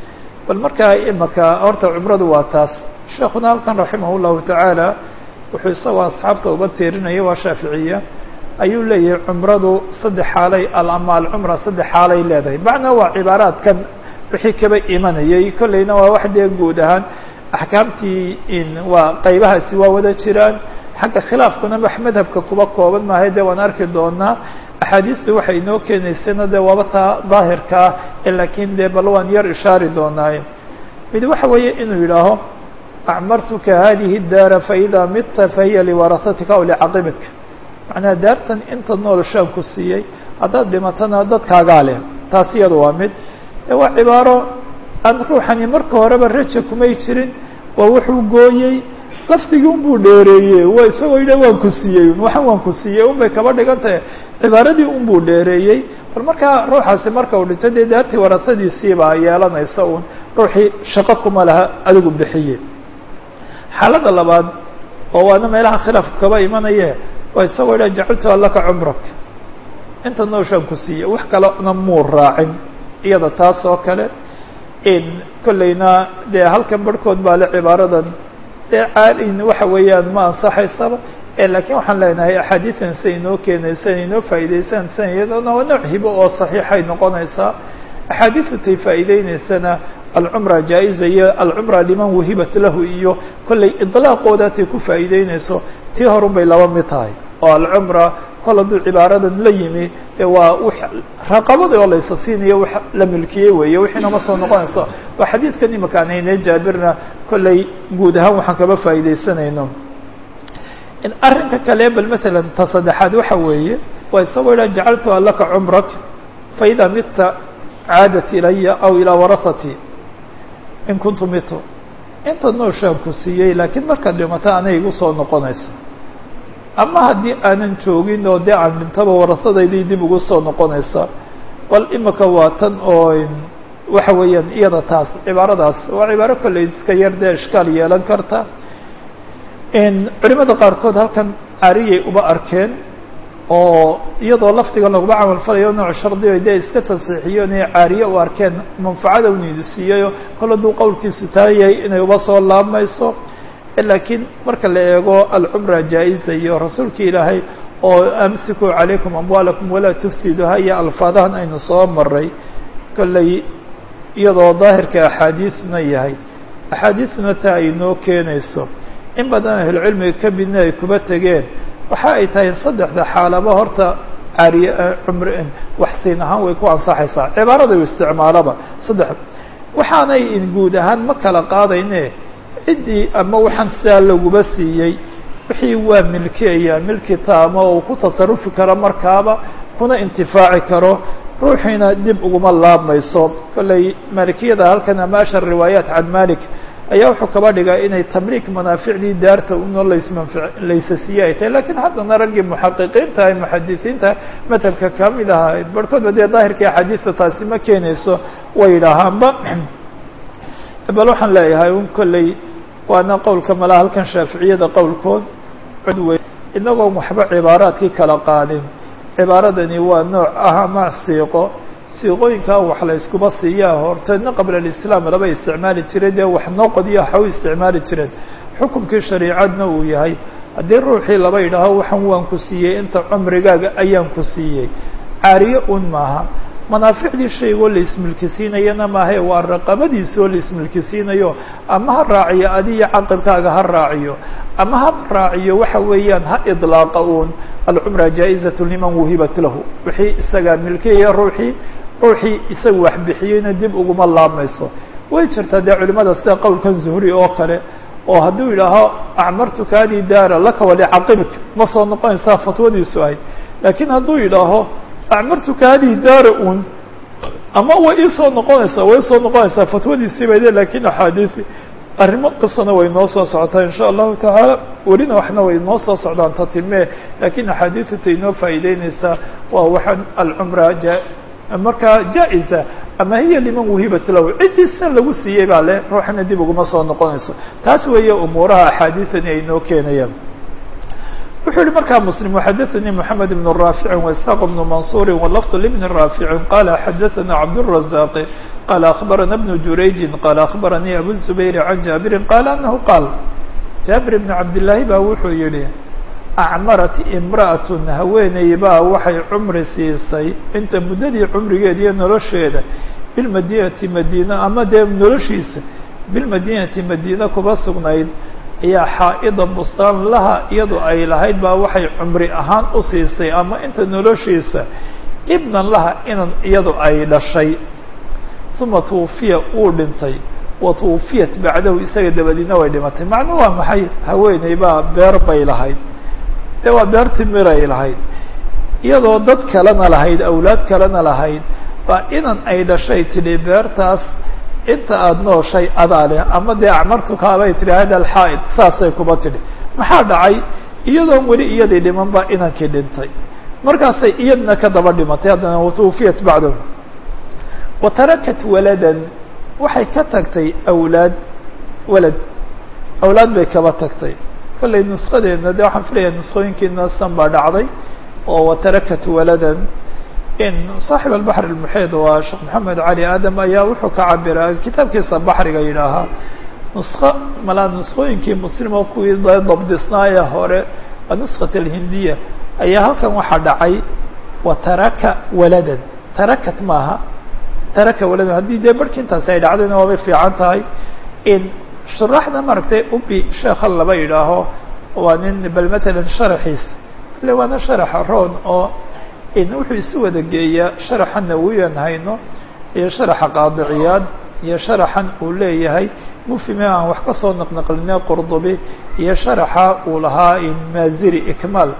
bal markaa imaka horta cumradu waa taas sheekuna halkan raximah llahu tacaala wuxuu isagoo asxaabta uga tiirinaya waa shaaficiya ayuu leeyahay cumradu saddex xaalay ama alcumra saddex xaalay leedahay macnaa waa cibaaraadkan wixii kaba imanayay kolleyna waa wax dee guud ahaan axkaamtii waa qaybahaasi waa wada jiraan xagga khilaafkuna wax madhabka kuba kooban maahay dee waan arki doonaa axaadiistu waxay inoo keenaysana dee waaba taa daahirka ah ee laakiin dee bal waan yar ishaari doonaaye mid waxa weeye inuu yidhaaho acmartuka hadihi daara faida midta fahiya liwarahatika aw licaqibik macnaha daartan inta noolashaan ku siiyey haddaad dhimatana dadkaagaa leh taas iyada waa mid de waa cibaaro aan ruuxani marka horeba raja kumay jirin waa wuxuu gooyey lafdigii unbuu dheereeye waa isagoo yidha waan ku siiyey waxan waan ku siiyey un bay kaba dhigan tahay cibaaradii unbuu dheereeyey bal markaa ruuxaasi marka uu dhinto dee daartii warasadiisiibaa yeelanaysa un ruuxii shaqo kuma laha adigu bixiye xaalada labaad oo waana meelaha khilaafku kaba imanaye waa isagoo yidha jacaltuha laka cumrak inta nooshaan ku siiyey wax kalena muu raacin iyada taas oo kale kolleyna dee halkan barhkood baa le cibaaradan dee caalin waxa weeyaan ma ansaxaysaba lakiin waxaan leenahay axaadiidan siday inoo keenaysan inoo faa'iideysan san iyadona waa nooc hibo oo saxiixay noqonaysaa axaadiistu tay faa'iideyneysana alcumra jaa-iza iyo alcumra liman wahibat lahu iyo kollay idlaaqooda tay ku faa'iideyneyso tii horun bay laba mid tahay oo alcumra kol hadduu cibaaradan la yimi de waa w raqabada oo laysa siinayo wax la milkiyey weeye wixiina ma soo noqonayso waa xadiidkan imaka aan haynay jaabirna kollay guud ahaan waxaan kaba faa'iideysanayno in arrinka kale bal matalan ta saddexaad waxa weeye waa isagoo idhaa jacaltuha laka cumrak faida midta caadat ilaya aw ilaa warahati in kuntu mito inta nooshaan ku siiyey laakiin markaad dhimata anay igu soo noqonaysa ama haddii aanan joogin oo dee aan dhintaba warasadaydii dib ugu soo noqonaysa bal imika waa tan oo waxa weeyaan iyada taas cibaaradaas waa cibaaro kolley iska yar dee ishkaal yeelan karta culimada qaarkood halkan cariyay uba arkeen oo iyadoo lafdiga laguma camal falayo nooc shardiyo dee iska tansiixiyeen inay caariye u arkeen manfacada uniidi siiyayo kol hadduu qowlkiisu taa yahay inay uba soo laabmayso laakiin marka la eego alcumra jaa-iza iyo rasuulka ilaahay oo amsiku calaykum amwaalakum walaa tufsiduha iyo alfaadahan aynu soo maray kolley iyadoo daahirka axaadiisna yahay axaadiisna taa ay noo keenayso in badan ahlucilmiga ka midna ay kuba tegeen waxa ay tahay saddexda xaalaba horta cariy cumr waxsiin ahaan way ku ansaxaysaa cibaarada u isticmaalaba saddex waxaanay guud ahaan ma kala qaadayne ciddii ama waxaan sidaa laguba siiyey wixii waa milkiyaya milki taama oo ku tasarufi karo markaaba kuna intifaaci karo ruuxiina dib uguma laabmayso kolley maalikiyada halkan ama ashar riwaayaat can malik ayaa wuxuu kaba dhigaa inay tamliik manaaficdii daarta unoo laysmanf laysasiiye ay tahay lakiin haddana raggii muxaqiqiinta ah muxadisiinta madhabka kamid ahaa barhkoodba dee daahirkii axaadiista taasi ma keenayso way yidhaahaanba bal waxaan leeyahay un kolley waana qowlka mala halkan shaaficiyada qowlkood cudwey inagoon waxba cibaaraadkii kala qaadin cibaaradani waa nooc ah ama siiqo siiqooyinkaa wax la iskuba siiyaa horteedna qabla alislaam laba isticmaali jiray dee wax noo qodiyo waxa u isticmaali jireen xukumkii shariicadna uu yahay haddii ruuxii laba yidhaaho waxan waan ku siiyey inta cumrigaaga ayaan ku siiyey caariye un maaha manaaficdii shaygoo la ismilkisiinayana maahae waa raqabadiisoo la ismilkisiinayo ama ha raaciyo adiyo caqibkaaga ha raaciyo ama ha raaciyo waxa weeyaan ha idlaaqa uun alcumra jaa-izatu liman wuhibat lahu wixii isagaa milkiyaya ruuxii ruuxii isaga wax bixiyeyna dib uguma laabmayso way jirtaa dee culimada sida qowlkan zuhri oo kale oo hadduu yidhaaho acmartuka hadi daara laka walicaqibik ma soo noqonaysaa fatwadiisu ahayd laakiin hadduu yidhaaho acmartuka hadihi daara un ama way iisoo noqonaysaa way isoo noqonaysaa fatwadiisii bay de lakin axaadiisi arrimo qisana way noo soo socotaa in sha allahu tacaala welina waxna way noo soo socdaan tatimee lakin axaadiisu tay noo faa'iideyneysaa waa waxaan alcumra ja markaa jaa-iza ama hiya liman wuhibat lahu ciddii sida lagu siiyey baa le ruuxana dib uguma soo noqonayso taas weeye umuuraha axaadiisani ay noo keenayaan wuxuu yihi markaa mslim xadaثnii mحamed بن raafici واسحاq بن maنصuri wlfظ لبn raafici qala xadaثna cabdالرaزاq qala akhbarana bnu jurayjin qala akhbaranii abu zubayr can jaabirin qala anahu qaal jaabir bn cabdillaahi baa wuxuu yihi acmarat imra'atun haweeney baa waxay cumri siisay inta muddadii cumrigeeda iyo nolosheeda bilmadinati madiina ama dee noloshiisa bilmadinati madiina kuba sugnayd ayaa xaa'ida bustaan laha iyadoo ay lahayd baa waxay cumri ahaan u siisay ama inta noloshiisa ibnan laha inan iyadu ay dhashay uma twufiya uu dhintay wa twufiyat bacdahu isaga dabadiina way dhimatay macnu waa maxay haweeney baa beer bay lahayd dee waa beer timiray lahayd iyadoo dad kalena lahayd awlaad kalena lahayd baa inan ay dhashay tidhi beertaas inta aada nooshay adaa leh ama dee acmartukaabay tidhi hada alxaa'id saasay kuba tidhi maxaa dhacay iyadoon weli iyadii dhiman baa inankii dhintay markaasay iyadna ka daba dhimatay haddana watwufiyat bacdahu wa tarakat waladan waxay ka tagtay awlaad walad awlaad bay kaba tagtay kollay nuskadeedna de waxaan filayaa nuskooyinkiina san baa dhacday oo watarakat waladan in saaxib albaxr almuxiid waa sheekh maxamed cali aadam ayaa wuxuu ka cabiraa kitaabkiisa baxriga yidhaahaa nusko malaa nuskooyinkii muslim oo kuwii dabdisnaaya hore waa nuskat alhindiya ayaa halkan waxaa dhacay wa taraka waladan tarakat maaha taraka waladan haddii dee barhki intaasi ay dhacdayna waabay fiican tahay in shuraaxda maaragtay ubi sheekha laba yidhaaho waa nin bal matalan sharaxiisa kale waana sharaxa roon oo in wuxuu isu wada geeyaa sharaxa nawiyan hayno iyo sharaxa qaadiciyaad iyo sharaxan uu leeyahay mufime aan wax ka soo naqnaqline qurdubi iyo sharaxa uu lahaa maaziri ikmaal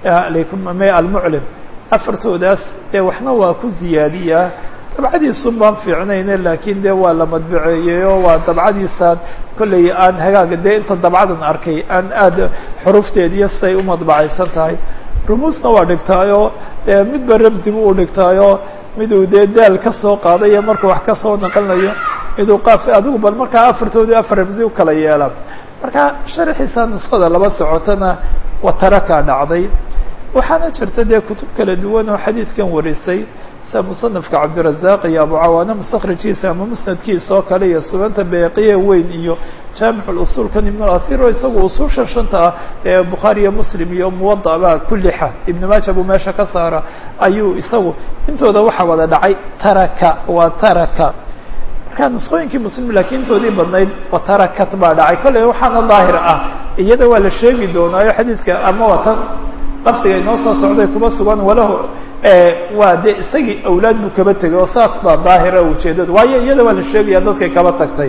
almuclim afartoodaas dee waxna waa ku ziyaadiyaa dabcadiisun baan fiicnayne laakiin dee waa la madbaceeyeyoo waa dabcadiisaan kollay aan hagaaga dee inta dabcadan arkay aan aada xurufteediyo siday u madbacaysan tahay rumuusna waa dhigtaayoo dee midba rabsibu u dhigtaayoo miduu dee daal ka soo qaadayo markuu wax ka soo naqlinayo miduu qaaf adigu bal markaa afartoodii afar rabsi u kala yeela marka sharxiisa nuskada laba socotona watarakaa dhacday waxaana jirta dee kutub kala duwan oo xadiidkan warisay sida musanafka cabdirazaq iyo abu cawaane mustakrijkiisa ama musnadkiisa oo kale iyo sunanta beeqiye weyn iyo jaamic usuulkan ibn athir oo isagu usuusha shanta ah ee bukhaari iyo muslim iyo muwada baa ku lixa ibn maaja buu meesha ka saara ayuu isagu intooda waxaa wada dhacay taraka waa taraka marka nusqooyinkii muslim laakiin intoodii badnayd wa tarakat baa dhacay kolley waxaana daahir ah iyada waa la sheegi doonaayo xadiidka ama waa tan lafdiga inoo soo socday kuma sugan walahu waa de isagii awlaad buu kaba tegay oo saas baa daahira ujeedada waayo iyada waa la sheegaya dadkay kaba tagtay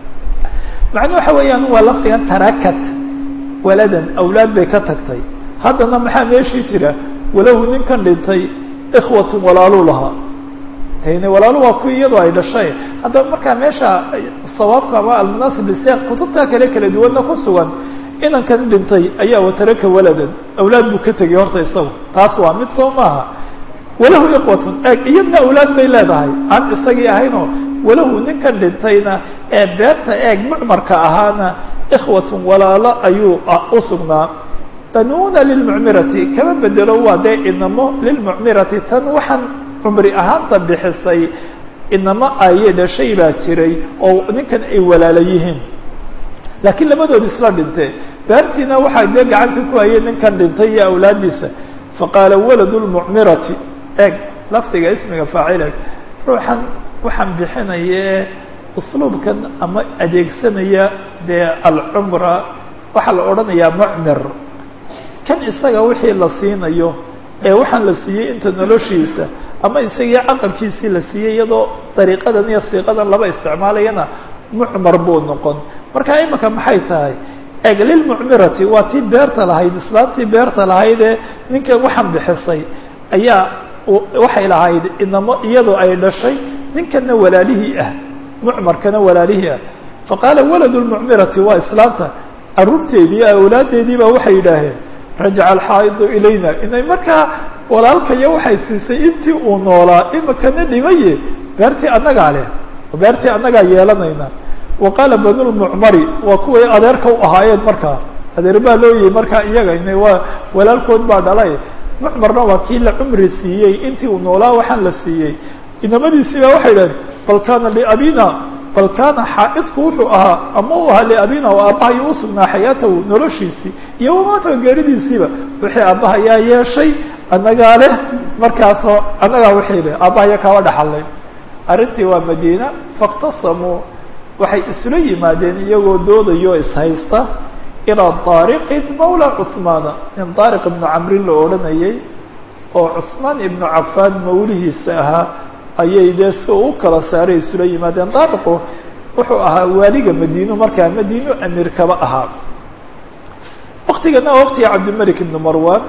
macnuu waxa weeyaan waa lafdigan tarakat waladan awlaad bay ka tagtay haddana maxaa meeshii jira walahu ninkan dhintay ikhwatun walaalu lahaa tayne walaalu waa kuwii iyadoo ay dhashay haddaba markaa meesha sawaabka ama almunaasib lisiyaq kutubta kale kala duwanna ku sugan inankan dhintay ayaa wataraka waladan awlaad buu ka tegay horta isagu taas waa mid soo maaha walahu ikhwatun eeg iyadna awlaad bay leedahay aan isagii ahaynoo walahu ninkan dhintayna ee beerta eeg mucmarka ahaana ikhwatun walaalo ayuu u sugnaa banuuna lilmucmirati kama bedelo waa dee inamo lilmucmirati tan waxaan cumri ahaanta bixisay inamo ayay dhashay baa jiray oo ninkan ay walaalo yihiin laakiin labadood isla dhintee beertiina waxaa dee gacanta ku hayay ninkan dhintay iyo awlaadiisa faqaala waladu lmucmirati eeg lafdiga ismiga faacil ruuxan waxaan bixinaye usluubkan ama adeegsanaya dee alcumra waxaa la odhanayaa mucmir kan isaga wixii la siinayo ee waxaan la siiyey inta noloshiisa ama isagii caqabkiisii la siiyey iyadoo dariiqadan iyo siiqadan laba isticmaalayana mucmar buu noqon marka imika maxay tahay eeg lilmucmirati waa tii beerta lahayd islaantii beerta lahayd ee ninkan waxaan bixisay ayaa waxay lahayd inamo iyadoo ay dhashay ninkana walaalihii ah mucmarkana walaalihii ah faqaala waladu lmucmirati waa islaanta caruurteedii awlaadeedii baa waxay yidhaaheen rajaca alxaa'idu ilayna inay markaa walaalkayo waxay siisay intii uu noolaa imikana dhimaye beertii annagaa leh beertii annagaa yeelanayna wa qaala banulmucmari waa kuway adeerka u ahaayeen markaa adeer baa loo yihi markaa iyaga ina waa walaalkood baa dhalay mucmarna waa kii la cumri siiyey intii uu noolaa waxaan la siiyey inamadiisii baa waxay idhahdeen bal kana liabina bal kaana xaa'idku wuxuu ahaa ama u ahaa liabina oo aabbahayo u sugnaa xayaatahu noloshiisii iyo wamaata geeridiisiiba wixii aabbahayaa yeeshay annagaa leh markaasoo annagaa wixii leh aabbahaya kaaba dhaxallay arrintii waa madiina faاktasamuu waxay isula yimaadeen iyagoo doodayo ishaysta ilaa daariqin mawla cuثmaana nin daariq ibnu camrin la odhanayay oo cusmaan ibnu cafaan mawlihiisa ahaa ayay dee si u kala saaray isula yimaadeen daariqu wuxuu ahaa waaliga madiino markaa madiino amiir kaba ahaa waktigana waktiga cabdilmalik ibnu marwan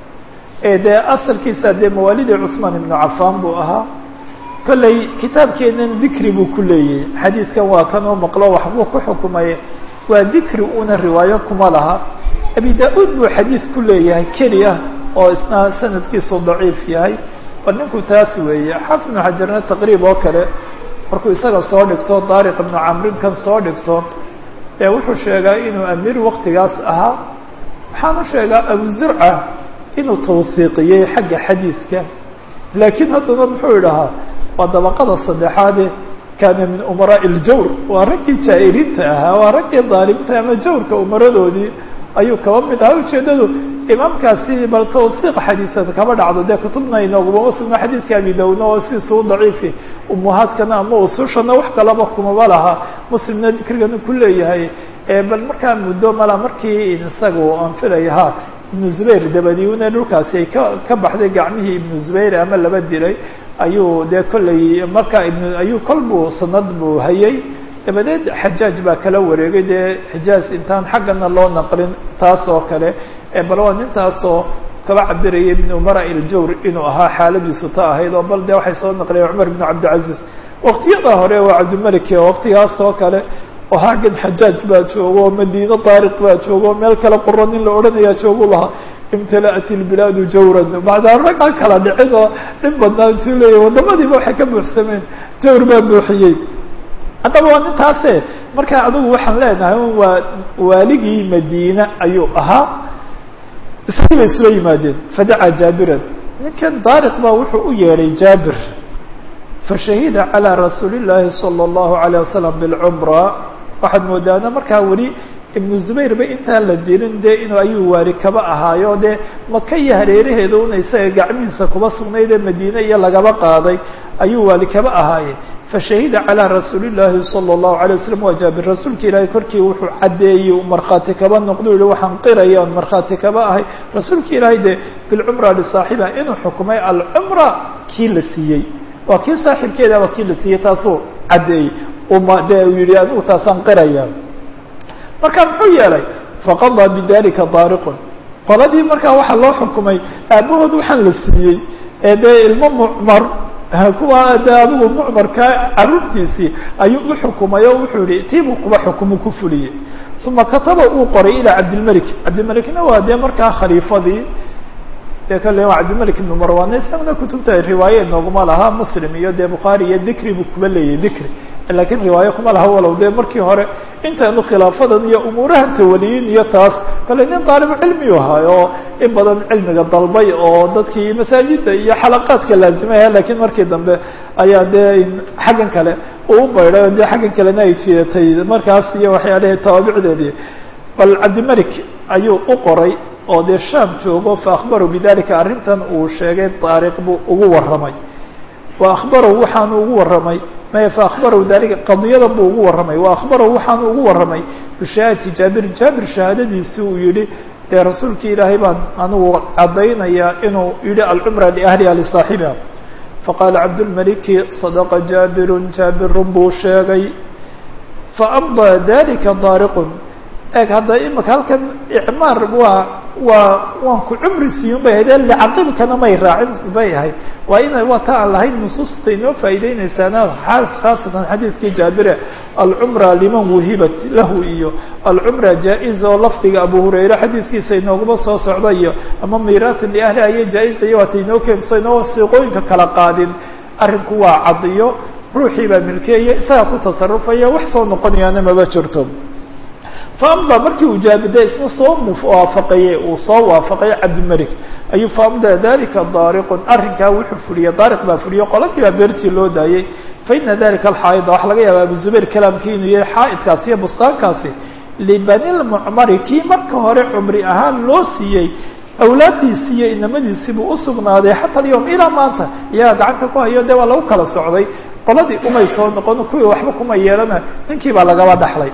ee dee asalkiisa dee mawaalidii cusmaan ibnu cafaan buu ahaa kolley kitaabkeenan dikri buu ku leeyahay xadiidkan waa kan oo maqlo waxbuu ku xukumay waa dikri una riwaayo kuma laha abi da-uud buu xadiid ku leeyahay keliya oo isna sanadkiisu daciif yahay bal ninku taas weeye xaafid ibnu xajarna taqriib oo kale markuu isaga soo dhigto daariq ibnu camrin kan soo dhigto ee wuxuu sheegaa inuu amiir waktigaas ahaa waxaanu sheegaa abu zurca inuu tawhiiqiyey xagga xadiidka laakiin haddana muxuu idhahaa waa dabaqada saddexaade kaana min umaraaءi اljawr waa raggii jaa-iriinta ahaa waa raggii daalimta ama jawrka umaradoodii ayuu kaba mid ahaa ujeedadu imaamkaasi bal tawsiiq xadiisada kaba dhacdo dee kutubna inoogumama sugno xadiidka abi dawna oo sidiisuu daciifi umuhaadkana ama usushana wax kalaba kumaba laha muslimna dikrigana ku leeyahay bal markaa muddo mala markii isagu aan filaya ha ibnu zubayr dabadiuna dhulkaasi ay ka ka baxday gacmihii ibnu zubayr ama laba dilay ayuu dee kolley markaa ibn ayuu kol buu sanad buu hayay dabadeed xajaaj baa kala wareegay dee xijaaz intaan xaggana loo naqlin taas oo kale bal waa nintaasoo kaba cabirayay min umara iljawr inuu ahaa xaaladiisu ta ahayd oo bal dee waxay soo naqliyen cumar ibnu cabdilcaziz waktiyada hore waa cabdimalik waktigaas oo kale oo xaggan xajaaj baa joogo madiino daariq baa joogo meel kale quro nin la odhanayaa joogu lahaa imtala'at ilbilaadu jawran bacdaa ragga kala dhicin oo dhib badnaa intuu leeyahy wadamadiiba waxay ka buuxsameen jawr baa buuxiyey haddaba waa nintaase marka adigu waxaan leenahay waa waaligii madiina ayuu ahaa isagii bay isula yimaadeen fadacaa jaabiran ninkan daariq baa wuxuu u yeedhay jaabir fashahida calىa rasuuli llaahi salى اllahu عalيه wasalam bilcumra waxaad moodaana markaa weli ibnu zubayr ba intaan la dilin dee inuu ayuu waali kaba ahaayo dee maka iyo hareeraheeda una isaga gacmihiisa kuba sugnayd ee madiine iyo lagaba qaaday ayuu waali kaba ahaaye fashahida calىa rasuuli llaahi salى اllahu عalيه wasalam waa jaabir rasuulka ilaahay korkii wuxuu caddeeyey markhaati kaba noqdo yihi waxaan qiraya on markhaati kaba ahay rasuulka ilaahay dee bilcumra lisaaxiba inuu xukumay alcumra kii la siiyey waa kii saaxiibkeeda waa kii la siiyey taasuu caddeeyey uma dee uu yihi anigu taasaan qiraya marka muxuu yeelay faqadaa bidalika daariqun qoladii markaa waxaa loo xukumay aabahood waxaan la siiyey ee dee ilmo mucmar kuwa dee adigu mucmarka carruurtiisii ayuu u xukumay oo wuxuu yihi tiibuu kuba xukumu ku fuliyey uma kataba uu qoray ilaa cabdilmelik cabdilmelikna waa dee markaa khaliifadii de kale waa cabdilmalik ibnu marwan isaguna kutubta riwaaye nooguma laha muslim iyo dee bukhaari iyo dikri buu kuba leeyahy dikri lakiin riwaaye kuma laha walow dee markii hore intaanu khilaafadan iyo umuurahan tawaliyin iyo taas kale nin daalibu cilmiyu ahay oo in badan cilmiga dalbay oo dadkii masaajida iyo xalaqaadka laazimaya lakiin markii dambe ayaa dee xaggan kale uu bayday dee xaggan kalena ay jidatay markaas iyo waxyaalahi tawaabicdeedii bal cabdilmalik ayuu u qoray oo dee shaam joogo faakbaruu bidalika arrintan uu sheegay daariq buu ugu warramay wa akhbarow waxaanu ugu warramay maya faakbarow dalika qadiyada buu ugu warramay wa akhbarow waxaanu ugu warramay bishahaadati jaabir jaabir shahaadadiisi uu yihi dee rasuulkii ilaahay baan anigu caddaynayaa inuu yihi alcumra liahliha lisaaxibiha faqaala cabdulmaliki sadaqa jaabirun jaabirun buu sheegay faamdaa dalika daariqun eeg hadda imika halkan icmaar waa waa waan ku cumri siiyun bay ahayd licaqibkana may raacin bay ahayd waa ina waa ta aan lahayn nusuusta inoo faa'iideynaysaana khaasatan xadiidkii jaabire alcumra liman wuhibat lahu iyo alcumra jaa-iza oo lafdiga abu hurayre xadiidkiisa inooguma soo socda iyo ama miiraatin liahliha iyo jaa-iza iyo waata inoo keenso inoo siiqooyinka kala qaadin arrinku waa cadiyo ruuxii baa milkeeya isagaa ku tasarufaya wax soo noqonayaana maba jirto faamda markii uu jaabida isna soo muwaafaqaye uu soo waafaqay cabdimalik ayuu faamda dalika daariqun arrinkaa wuxuu fuliyey daariq baa fuliyo qoladii baa beertii loo daayey faina dalika alxaa'ida waxaa laga yaaba abu zubayr kalaamkii inuu yahay xaa'idkaasi iyo bustaankaasi libani lmucmari kii marka hore cumri ahaan loo siiyey awlaaddiisii iyo inamadiisii buu usugnaaday xata alyawm ilaa maanta iyagaa gacanta ku hayo dee waa lagu kala socday qoladii umay soo noqon kuwii waxba kuma yeelana ninkii baa lagaba dhaxlay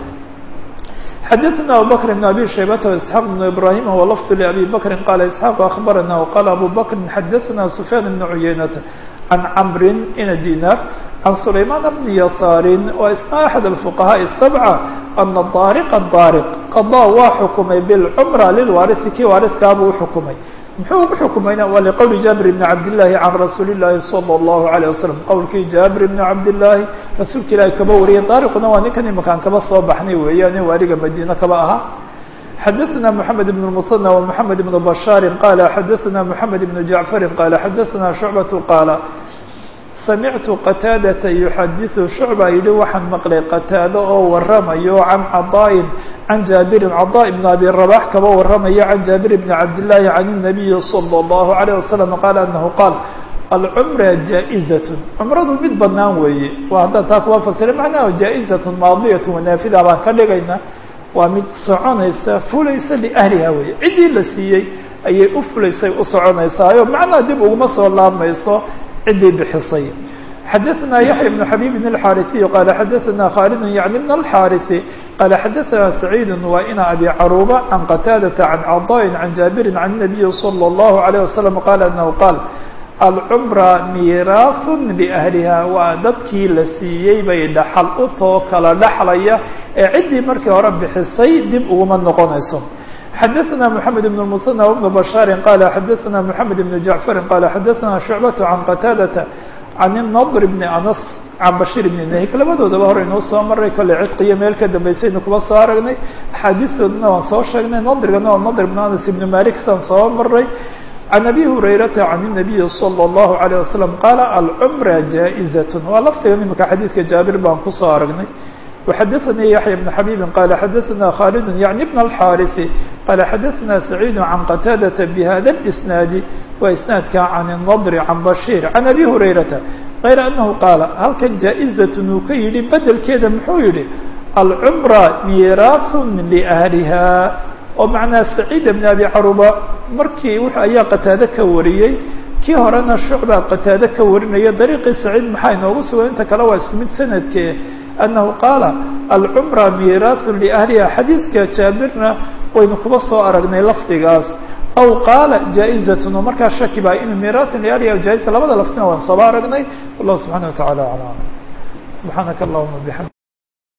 xadaثna abu bkr بn abi shaybata واسحاq بn ibrahim huwa lfظ لabi bakri qala isحاq aخbarana وqala abu bakri xadaثna sufyaan بn cuyaynata can camri ina dinar can sulayman bn yasaari wa isna axad الfuqahaaء السبcة ana daariqa daariq qaضa waa xukumay bاlcmra lilwaariثi kii waariثkaabuu uxukumay muxuu ugu xukumayna waa liqowli jaabir bni cabdillaahi can rasuuli llaahi sala allahu alayh wasalam qowlkii jaabir bni cabdillaahi rasuulka ilaahi kaba wariyay daariquna waa ninkan imakaan kaba soo baxnay weeyaane waaliga madiine kaba ahaa xadaثna moxamed ibn musanى وmoxamed ibn bashaari qala xadaثna moxamed ibn jacfari qala xadaثna shucbatu qaala samictu qataadata yuxadiثu shucba yidhi waxaan maqlay qataado oo waramayo can caطaa'in can jaabirin caطaa ibn abi rabax kaba waramayo can jaabir bni cabdillaahi can الnabiyi salى اllahu عalيه wasalam qaala anahu qaal alcumra jaa-izat cumradu mid banaan weeye waa haddaan taa kuwa fasira macnaha jaa-izat maadiyat wanaafida baan ka dhigayna waa mid soconaysa fulaysa liahliha weeye ciddii la siiyey ayay u fulaysay u soconaysaayo macnaha dib uguma soo laabmayso ciddii bixisay xadaثna yaحya بن xabيb الxاariثiي qala xadaثna khaalid yعni بn الxاariثi qala xadaثna سacيid wa ina abi caruba can qataadaةa can caطاء can jaabiri can النabiyi slى الlahu عalيه wasalam qala anahu qaal alcumra miiraaث liأhliha waa dadkii la siiyey bay dhaxal u too kala dhaxlaya ee ciddii markii hore bixisay dib uguma noqonayso xadaثna mحamed بن المثنى وبن bشhاari qala xadaثna mحamed بن جaعفari qala xadaثna شhucbaة can qataadaةa can النضr بn anas can bashir bn nahik labadoodaba hore inuu soo maray kolley cidqiyo meel ka dambaysaynu kuba soo aragnay axaadiistoodana waan soo sheegnay nadrigana waa nadr bn anas ibn malik saan soo maray can abi hurayrata can الnabiyi slى الlahu عalيه wasalam qaala alcumra jaaئizaة waa lafdiga imika xadiidka jaabir baan kusoo aragnay وxadaثnي yaحyى بن xabيbi qala xadaثna khaalid yعni بn الxاariثi qala xadaثna سacيid can qataadaةa bhada الإsnaadi waa isnaadka can النضr can bashيr can abi hurayrata غayra anahu qaala halkan jaa-izaة uu ka yihi bedelkeeda muxuu yihi alcumra miiraaث لأhliha oo macnaa سacيid بn abi caruba markii w ayaa qataade ka wariyey kii horena shucba qataade ka warinaya dariiqii saciid maxaa inoogu sugan inta kale waa isku mid sanadkee أنه qاaل الcمرة ميراث لأهلha xadيiثka jaabirna waynu kuba soo aragnay lafdigaas أو qاaل جائزة oo markaa shaki ba in ميراث لأهلha جائزة labada lafdina waan sooba aragnay والله سبحaنه وتaعالى أعلم سبحاaنك اللهمa بحمد